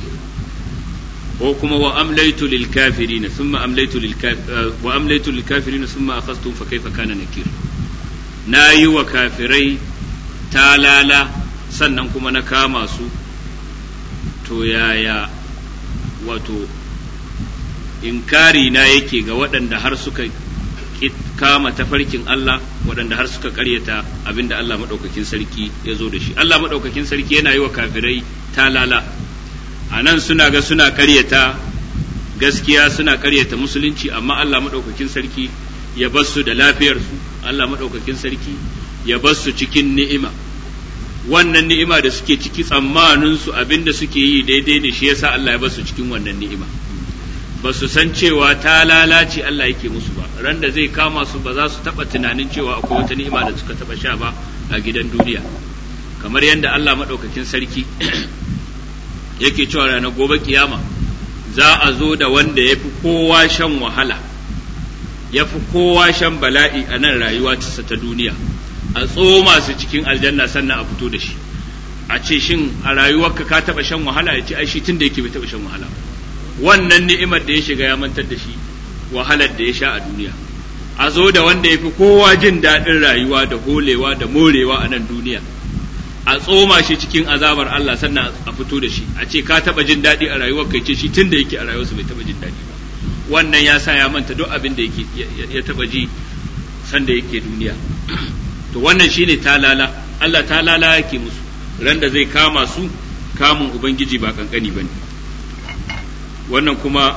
ko kuma wa amlaitu lil kafirin thumma amlaitu lil wa amlaitu lil kafirin thumma akhadhtum fa kayfa kana nakir na yi wa kafirai talala sannan kuma na kama su to yaya wato inkari na yake ga waɗanda har suka kama tafarkin Allah waɗanda har suka karyata abinda Allah maɗaukakin sarki ya zo da shi Allah maɗaukakin sarki yana yi wa kafirai talala a nan suna ga suna karyata gaskiya suna karyata musulunci amma Allah maɗaukakin sarki ya bar su da lafiyarsu Allah maɗaukakin sarki ya bar su cikin ni'ima wannan ni'ima da suke ciki tsammanin su abinda suke yi daidai ne shi yasa Allah ya bar su cikin wannan ni'ima ba su san cewa ta lalace Allah yake musu ba ran da zai kama su ba za su taba tunanin cewa akwai wata ni'ima da suka taba sha ba a gidan duniya kamar yadda Allah madaukakin sarki yake cewa ranar gobe kiyama za a zo da wanda ya fi kowa shan wahala ya fi kowa shan bala'i a nan rayuwa ta duniya a tsoma su cikin aljanna sannan a fito da shi a ce shin a rayuwarka ka taba shan wahala ya ce ai shi tun da yake bai taba shan wahala wannan ni'imar da ya shiga ya mantar da shi wahalar da ya sha a duniya a zo da wanda ya fi kowa jin daɗin rayuwa da holewa da morewa a nan duniya a tsoma shi cikin azabar Allah sannan a fito da shi a ce ka taba jin daɗi a rayuwar kai ce shi tun da yake a rayuwarsa bai taba jin daɗi ba wannan ya sa ya manta duk abin da yake ya taba ji sanda yake duniya to wannan shine talala Allah talala yake musu ran da zai kama su kamun ubangiji ba kankani bane wannan kuma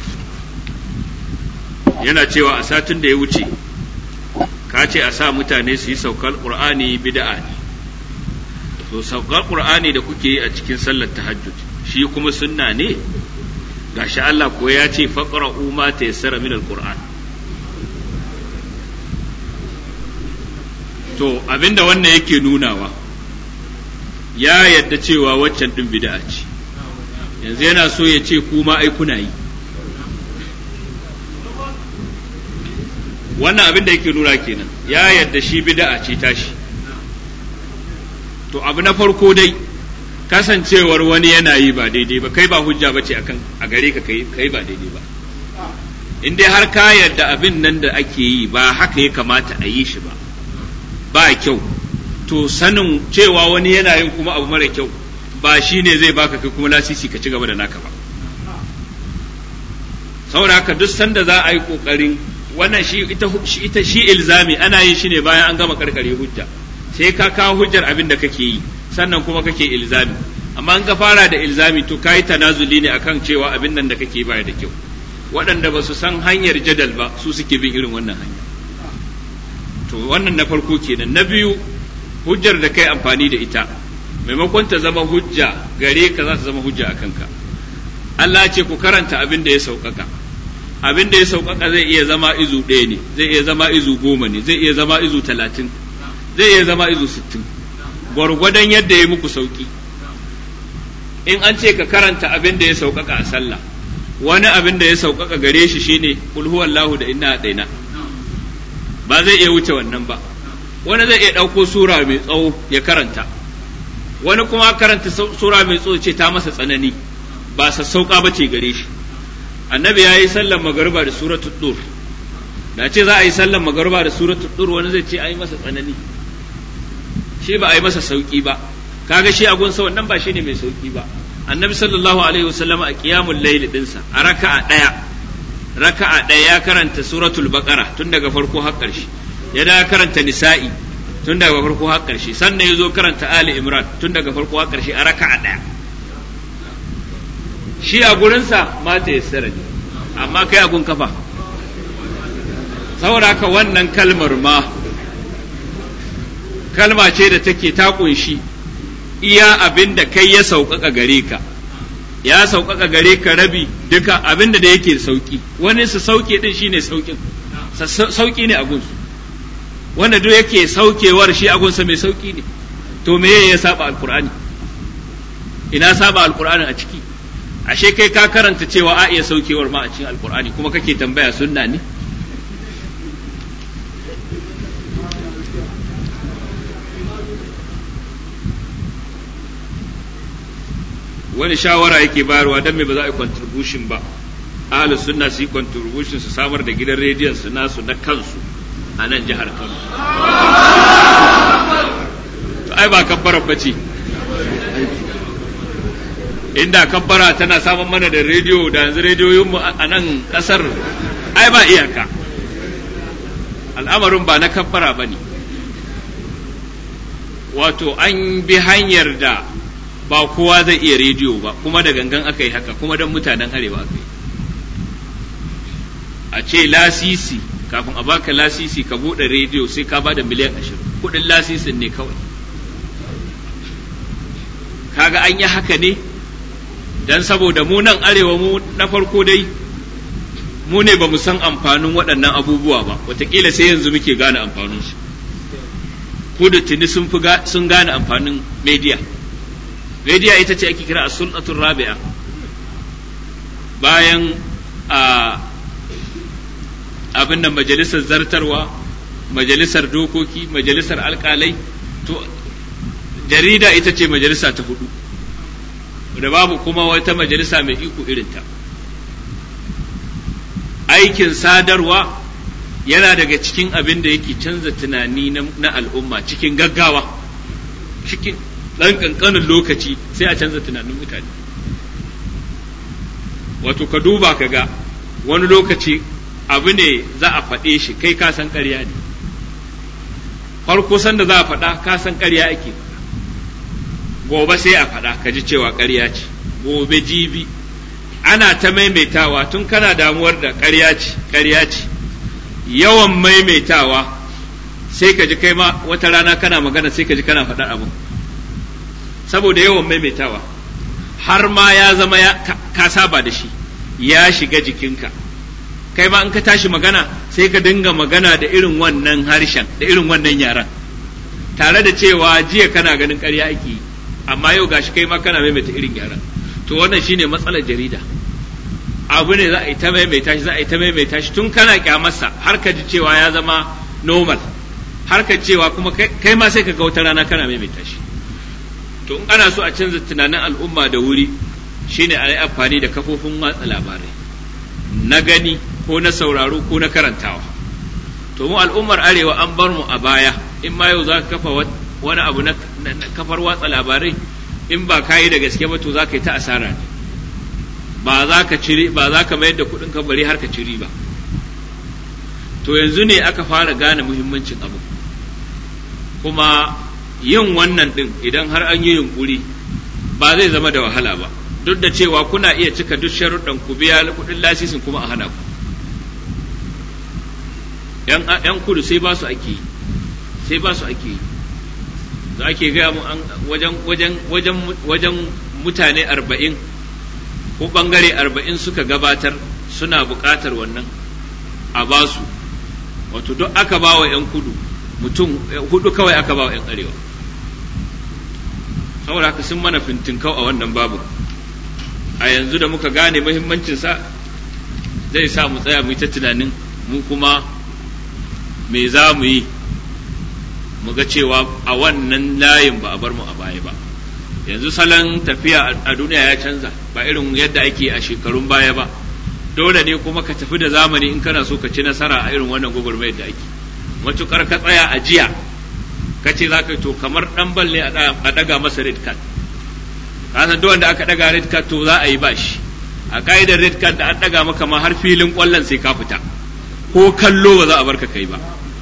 yana cewa a satin da ya wuce ka ce a sa mutane su yi saukar qur'ani bid'a ne to saukar qur'ani da kuke yi a cikin sallar tahajjud shi kuma sunna ne gashi Allah ko ya ce faqra'u ma tayassara min alquran to abinda wannan yake nunawa ya yadda cewa waccan din bid'a ce yanzu yana so ya ce kuma ai kuna yi wannan abin da yake nuna kenan ya yadda shi bid'a ce tashi to abu na farko dai kasancewar wani yana yi ba daidai ba kai ba hujja ba ce akan a gare ka kai ba daidai ba in dai har ka yarda abin nan da ake yi ba haka ya kamata a yi shi ba ba kyau to sanin cewa wani yana yin kuma abu mara kyau ba shi ne zai baka kai kuma lasisi ka ci gaba da naka ba saboda haka duk sanda za a yi kokarin wannan shi ita ita shi ilzami ana yin shi ne bayan an gama karkare hujja sai ka kawo hujjar abin da kake yi sannan kuma kake ilzami amma in ka fara da ilzami to kai tanazuli ne akan cewa abin nan da kake baya da kyau waɗanda ba su san hanyar jadal ba su suke bin irin wannan hanya to wannan na farko kenan na biyu hujjar da kai amfani da ita maimakon ta zama hujja gare ka za ta zama hujja a kanka Allah ce ku karanta abin da ya sauƙaƙa abin da ya sauƙaƙa zai iya zama izu ɗaya ne zai iya zama izu goma ne zai iya zama izu talatin zai iya zama izu sittin gwargwadon yadda ya muku sauƙi in an ce ka karanta abin da ya sauƙaƙa a sallah wani abin da ya sauƙaƙa gare shi shine kul huwallahu da inna daina ba zai iya wuce wannan ba wani zai iya ɗauko sura mai tsawo ya karanta wani kuma karanta sura mai tsawo ce ta masa tsanani ba sassauƙa ba ce gare shi annabi ya yi sallan magariba da suratul dur da ce za a yi sallan magariba da suratul dur wani zai ce a yi masa tsanani shi ba a yi masa sauƙi ba kaga shi a gunsa wannan ba shine mai sauki ba annabi sallallahu alaihi wasallam a qiyamul layl dinsa a raka'a daya raka'a daya ya karanta suratul baqara tun daga farko har ƙarshe ya da karanta nisa'i tun daga farko har ƙarshe sannan ya zo karanta ali imran tun daga farko har ƙarshe a raka'a daya shi a gurinsa mata yassara ne amma kai a gun kafa saboda haka wannan kalmar ma kalma ce da take ta kunshi iya abin da kai ya sauƙaƙa gare ka ya sauƙaƙa gare ka rabi duka abin da yake sauƙi wani su sauƙe din shine sauƙin sauƙi ne a gunsu wanda duk yake saukewar shi a gunsa mai sauƙi ne to me ya saba alkur'ani ina saba alkur'ani a ciki ashe kai ka karanta cewa a iya saukewar ma a cikin alkur'ani kuma kake tambaya sunna ne wani shawara yake bayarwa don me ba za a yi contribution ba ahalus sunna su yi contribution su samar da gidan rediyon su nasu na kansu a nan jihar kano to ai ba kabbara ba ce inda kabbara tana samun mana da rediyo da yanzu rediyoyinmu a nan kasar ai ba iyaka al'amarin ba na kabbara ba ne wato an bi hanyar da ba kowa zai iya rediyo ba kuma da gangan aka yi haka kuma don mutanen arewa aka yi a ce lasisi kafin a baka lasisi ka buɗe rediyo sai ka bada miliyan ashirin kuɗin lasisin ne kawai kaga an yi haka ne don saboda mu nan arewa mu na farko dai mu ne ba mu san amfanin waɗannan abubuwa ba wataƙila sai yanzu muke gane amfaninsu kudu tuni sun gane amfanin media media ita ce ake kira a sultatun rabi'a bayan a abin da majalisar zartarwa majalisar dokoki majalisar alkalai to jarida ita ce majalisa ta hudu da babu kuma wata majalisa mai iko irinta aikin sadarwa yana daga cikin abin da yake canza tunani na al'umma cikin gaggawa cikin ɗan ƙanƙanin lokaci sai a canza tunanin mutane wato ka duba ka ga wani lokaci abu ne za a faɗe shi kai ka san ƙarya ne farko sanda za a faɗa ka san ƙarya ake gobe sai a faɗa ka ji cewa ƙarya ce gobe jibi ana ta maimaitawa tun kana damuwar da ƙarya ce ƙarya ce yawan maimaitawa sai ka ji kai ma wata rana kana magana sai ka ji kana faɗar abin saboda yawan maimaitawa har ma ya zama ya ka saba da shi ya shiga jikinka kai ma in ka tashi magana sai ka dinga magana da irin wannan harshen da irin wannan yaran tare da cewa jiya kana ganin ƙarya ake yi amma yau gashi kai ma kana maimaita irin yaran to wannan shine matsalar jarida abu ne za a yi ta maimaita shi za a yi ta maimaita shi tun kana kyamarsa har ka ji cewa ya zama normal har ka cewa kuma kai ma sai ka ga wata rana kana maimaita shi to in ana so a canza tunanin al'umma da wuri shine a yi amfani da kafofin watsa labarai na gani ko na sauraro ko na karantawa to mu al'ummar arewa an bar mu a baya in ma yau za ka kafa wani abu na kafar watsa labarai in ba ka yi da gaske ba to za ka yi ta asara ne ba za ka ciri ba za ka mayar da kuɗin ka bari har ka ciri ba to yanzu ne aka fara gane muhimmancin abu kuma yin wannan ɗin idan har an yi yunkuri ba zai zama da wahala ba duk da cewa kuna iya cika duk sharuɗan ku biya kuɗin lasisin kuma a hana ku ‘yan kudu sai ba su ake yi sai ba su ake yi za ake gaya mu wajen wajen wajen wajen mutane arba'in ko ɓangare arba'in suka gabatar suna buƙatar wannan a ba su wato duk aka ba wa ‘yan kudu mutum hudu kawai aka ba wa ‘yan arewa saboda haka sun mana fintinkau a wannan babu a yanzu da muka gane muhimmancinsa zai sa mu tsaya mu yi ta tunanin mu kuma me za mu yi mu ga cewa a wannan layin ba a bar mu a baya ba yanzu salon tafiya a duniya ya canza ba irin yadda ake a shekarun baya ba dole ne kuma ka tafi da zamani in kana so ka ci nasara a irin wannan gwagwarmayar da ake matukar ka tsaya a jiya ka ce za ka to kamar ɗan bal ne a ɗaga masa red card ka san duk wanda aka ɗaga red card to za a yi bashi a ka'idar red card da an ɗaga maka ma har filin ƙwallon sai ka fita ko kallo ba za a barka kai ba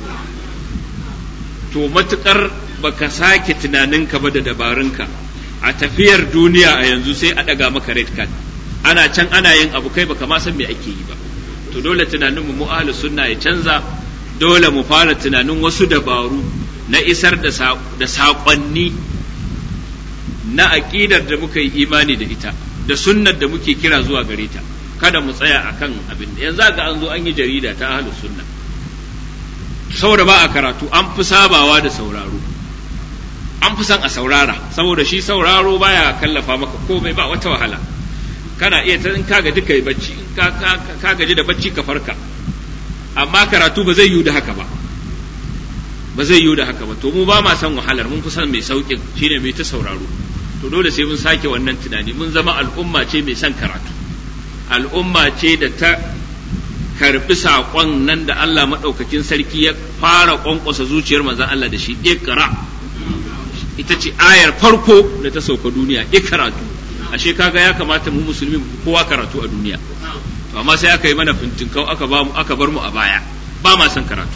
to matukar baka sake tunaninka ba da dabarunka a tafiyar duniya a yanzu sai a ɗaga maka red card ana can ana yin abu kai baka ma san me ake yi ba to dole tunanin mu ahlus sunna ya canza dole mu fara tunanin wasu dabaru na isar da saƙonni na aƙidar da muka yi imani da ita da sunnar da muke kira zuwa gare ta kada mu tsaya akan abin da yanzu ga an zo an yi jarida ta ahlus sunna saboda ba a karatu an fi sabawa da sauraro an fi son a saurara saboda shi sauraro baya kallafa maka komai ba wata wahala kana iya ta in kaga duka yi bacci in ka gaji da bacci ka farka amma karatu ba zai yiwu da haka ba ba zai yiwu da haka ba to mu ba ma son wahalar mun fi son mai saukin shine mai ta sauraro to dole sai mun sake wannan tunani mun zama al'umma ce mai son karatu al'umma ce da ta karbi saƙon nan da Allah maɗaukakin sarki ya fara ƙwanƙwasa zuciyar manzon Allah da shi ikra ita ce ayar farko da ta sauka duniya ikratu ashe kaga ya kamata mu musulmi kowa karatu a duniya to amma sai aka yi mana fintinkau aka ba mu aka bar mu a baya ba ma son karatu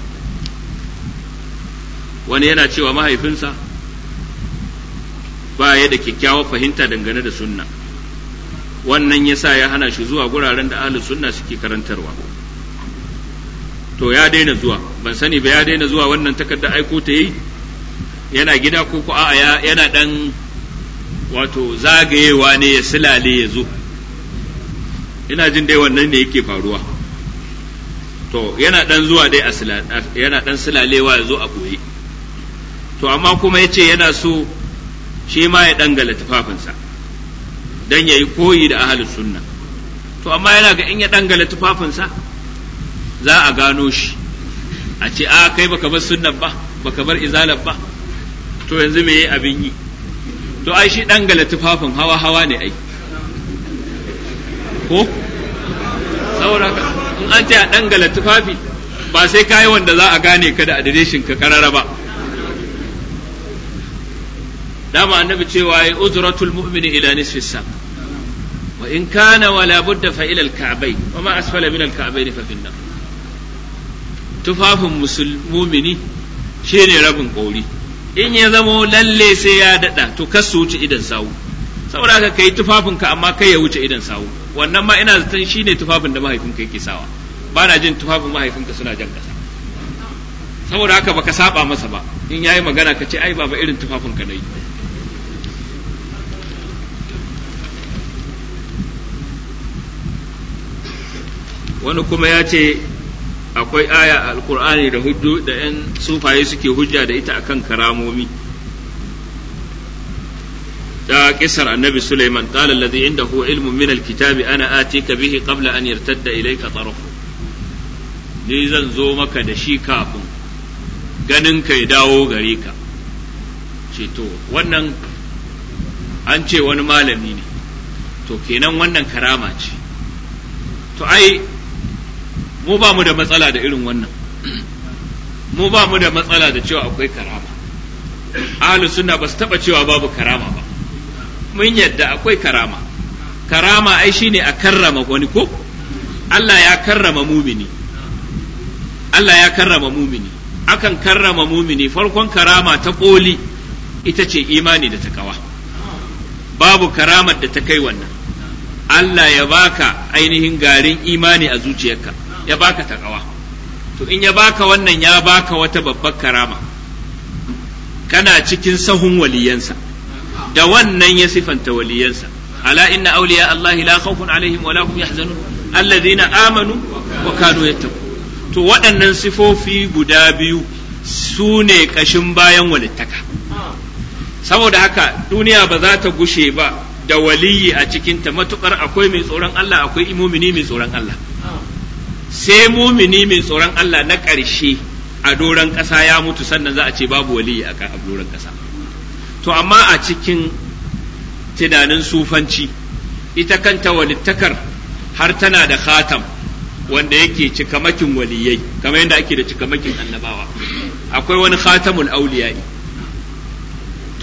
wani yana cewa mahaifinsa ba ya da kyakkyawar fahimta dangane da sunna wannan ya sa ya hana shi zuwa guraren da ahlus sunna suke karantarwa to ya daina zuwa ban sani ba ya daina zuwa wannan takardar aiko ta yi yana gida ko ko a'a yana dan wato zagayewa ne ya silale ya zo ina jin dai wannan ne yake faruwa to yana dan zuwa dai a yana dan silalewa ya zo a boye to amma kuma ya ce yana so shi ma ya dangala tufafinsa dan ya yi koyi da ahalus sunna to amma yana ga in ya dangala tufafinsa za a gano shi a ce a kai baka bar sunnan ba baka bar izalar ba to yanzu me yi abin yi to ai shi dangala tufafin hawa hawa ne ai ko saboda in an ce a dangala tufafi ba sai kayi wanda za a gane ka da adireshin ka karara ba dama annabi cewa ya uzratul mu'mini ila nisfi sa wa in kana wala budda fa ila al-ka'bay wa ma asfala min al-ka'bayn fa fi tufafin musulmumini shine rabin kauri in ya zamo lalle sai ya dada to kas su wuce idan sawu saboda haka kai tufafin ka amma kai ya wuce idan sawu wannan ma ina zaton shine tufafin da mahaifinka yake sawa ba na jin tufafin mahaifinka suna jan kasa saboda haka baka saba masa ba in yayi magana ka ce ai baba irin tufafin ka nayi wani kuma ya ce akwai aya a alkur'ani da hujju da 'yan sufaye suke hujja da ita akan karamomi ta kisar annabi Sulaiman qala alladhi indahu ilmun min alkitabi ana atika bihi qabla an yartadda ilayka tarafu ni zan zo maka da shi kafin ganin ka ya dawo gare ka ce to wannan an ce wani malami ne to kenan wannan karama ce to ai mu ba mu da matsala da irin wannan mu ba mu da matsala da cewa akwai karama ahlus sunna ba su taba cewa babu karama ba mun yadda akwai karama karama ai shine a karrama wani ko Allah ya karrama mumini Allah ya karrama mumini akan karrama mumini farkon karama ta koli ita ce imani da takawa babu karamar da ta kai wannan Allah ya baka ainihin garin imani a zuciyarka ya baka takawa to in ya baka wannan ya baka wata babbar karama kana cikin sahun waliyansa da wannan ya sifanta waliyansa ala inna awliya Allah la khawfun alaihim wa la hum yahzanun alladhina amanu wa kanu yattaqun to waɗannan sifofi guda biyu su ne ƙashin bayan walittaka saboda haka duniya ba za ta gushe ba da waliyi a cikinta matukar akwai mai tsoron Allah akwai imumini mai tsoron Allah sai mumini mai tsoron Allah na ƙarshe a doron ƙasa ya mutu sannan za a ce babu waliyi a doron ƙasa to amma a cikin tunanin sufanci ita kanta walittakar har tana da khatam wanda yake cikamakin waliyai kamar yadda ake da cikamakin annabawa akwai wani khatamul auliyai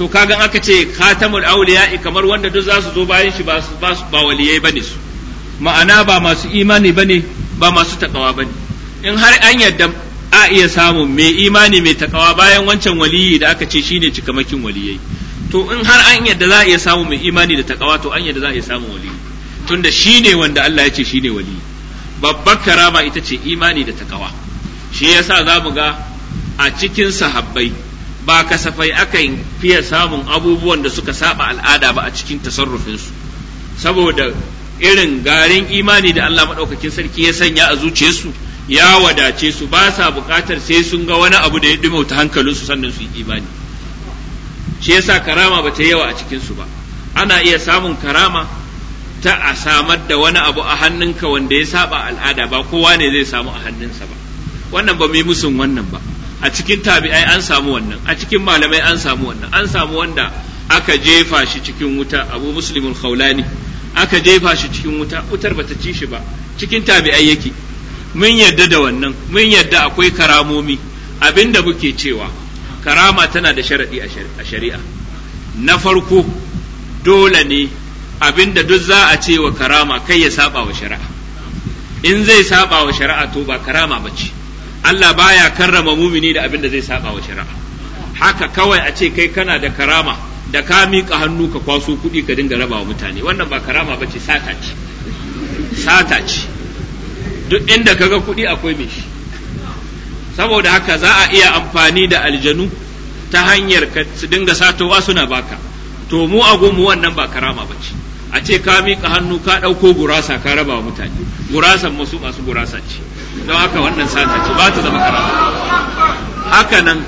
to kaga aka ce khatamul awliya kamar wanda duk za su zo bayan shi ba ba waliyai bane su ma'ana ba masu imani bane ba masu takawa bane in har an yadda a iya samun mai imani mai takawa bayan wancan waliyi da aka ce shine cikamakin waliyai to in har an yadda za a iya samun mai imani da takawa to an yadda za a iya samun waliyi tunda shine wanda Allah ya ce shine waliyi babbar karama ita ce imani da takawa shi yasa za mu ga a cikin sahabbai ba kasafai akan fiye samun abubuwan da suka saba al'ada ba a cikin tasarrufinsu saboda irin garin imani da Allah maɗaukakin sarki ya sanya a zuciyarsu ya wadace su ba sa buƙatar sai sun ga wani abu da ya ɗumauta hankalinsu sannan su yi imani shi yasa karama ba ta yawa a cikinsu ba ana iya samun karama ta a samar da wani abu a hannunka wanda ya saba al'ada ba kowa ne zai samu a hannunsa ba wannan ba mu yi musun wannan ba a cikin tabi'ai an samu wannan a cikin malamai an samu wannan an samu wanda aka jefa shi cikin wuta abu muslimul khawlani aka jefa shi cikin wuta wutar bata ci shi ba cikin tabi'ai yake mun yadda da wannan mun yadda akwai karamomi abinda muke cewa karama tana da sharadi a shari'a na farko dole ne abinda duk za a ce wa karama kai ya saba wa shari'a in zai saba wa shari'a to ba karama ba ce Allah baya karrama mumini da abinda zai saba wa shari'a haka kawai a ce kai kana da karama da ka miƙa hannu ka kwaso kuɗi ka dinga raba wa mutane wannan ba karama ba ce sata ce sata ce duk inda kaga kuɗi akwai mai shi saboda haka za a iya amfani da aljanu ta hanyar su dinga satowa suna baka to mu a mu wannan ba karama ba ce a ce ka miƙa hannu ka ɗauko gurasa ka raba wa mutane gurasan masu masu gurasa ce don haka wannan sata ce ba ta zama karama haka nan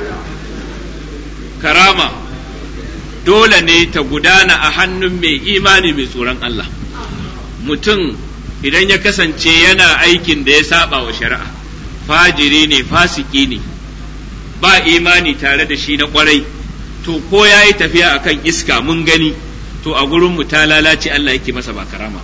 karama dole ne ta gudana a hannun mai imani mai tsoron Allah mutum idan ya kasance yana aikin da ya saba wa shari'a fajiri ne fasiki ne ba imani tare da shi na kwarai to ko ya yi tafiya akan iska mun gani to a gurin mu ta lalace Allah yake masa ba karama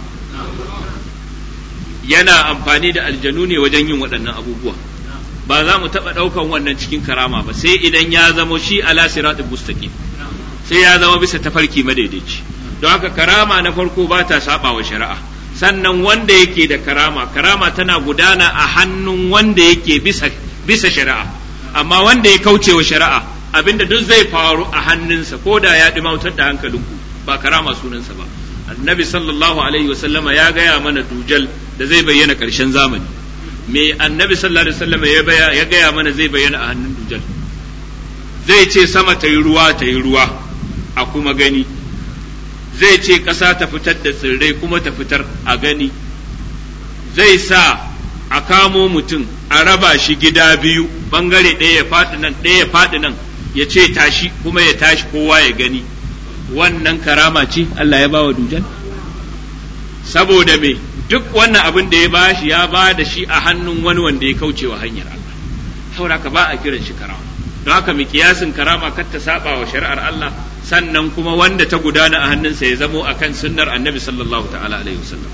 yana amfani da aljanu ne wajen yin waɗannan abubuwa ba za mu taɓa ɗaukan wannan cikin karama ba sai idan ya zama shi ala siratul mustaqim sai ya zama bisa tafarki madaidaici don haka karama na farko ba ta saba wa shari'a sannan wanda yake da karama karama tana gudana a hannun wanda yake bisa bisa shari'a amma wanda ya kauce wa shari'a abinda duk zai faru a hannunsa ko da ya dimautar da hankalinku ba karama sunansa ba annabi sallallahu alaihi wasallama ya gaya mana dujal da zai bayyana ƙarshen zamani me annabi sallallahu alaihi wasallama ya gaya mana zai bayyana a hannun dujal zai ce sama ta yi ruwa ta yi ruwa a kuma gani zai ce ƙasa ta fitar da tsirrai kuma ta fitar a gani zai sa a kamo mutum a raba shi gida biyu bangare ɗaya ya faɗi nan ɗaya ya faɗi nan ya ce tashi kuma ya tashi kowa ya gani wannan karama ce Allah ya ba wa dujan saboda me duk wannan abin da ya ba shi ya ba da shi a hannun wani wanda ya kauce wa hanyar Allah saboda haka ba a kiran shi karama don haka mai kiyasin karama kar ta saba wa shari'ar Allah sannan kuma wanda ta gudana a hannunsa ya zamo akan sunnar annabi sallallahu ta'ala alaihi wasallam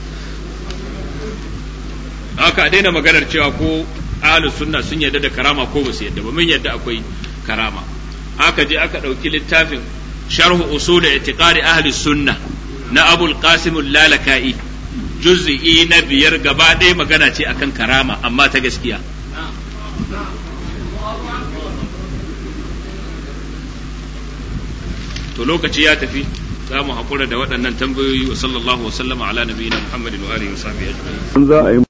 haka a daina maganar cewa ko ahlus sunna sun yarda da karama ko ba su yarda ba mun yarda akwai karama aka je aka ɗauki littafin sharhu usul i'tiqadi ahli sunna na abul qasim lalaka'i juz'i na biyar gaba ɗaya magana ce akan karama amma ta gaskiya to lokaci ya tafi za mu haƙura da waɗannan tambayoyi wa sallallahu wa sallama ala nabiyina muhammadin wa alihi wa sahbihi ajma'in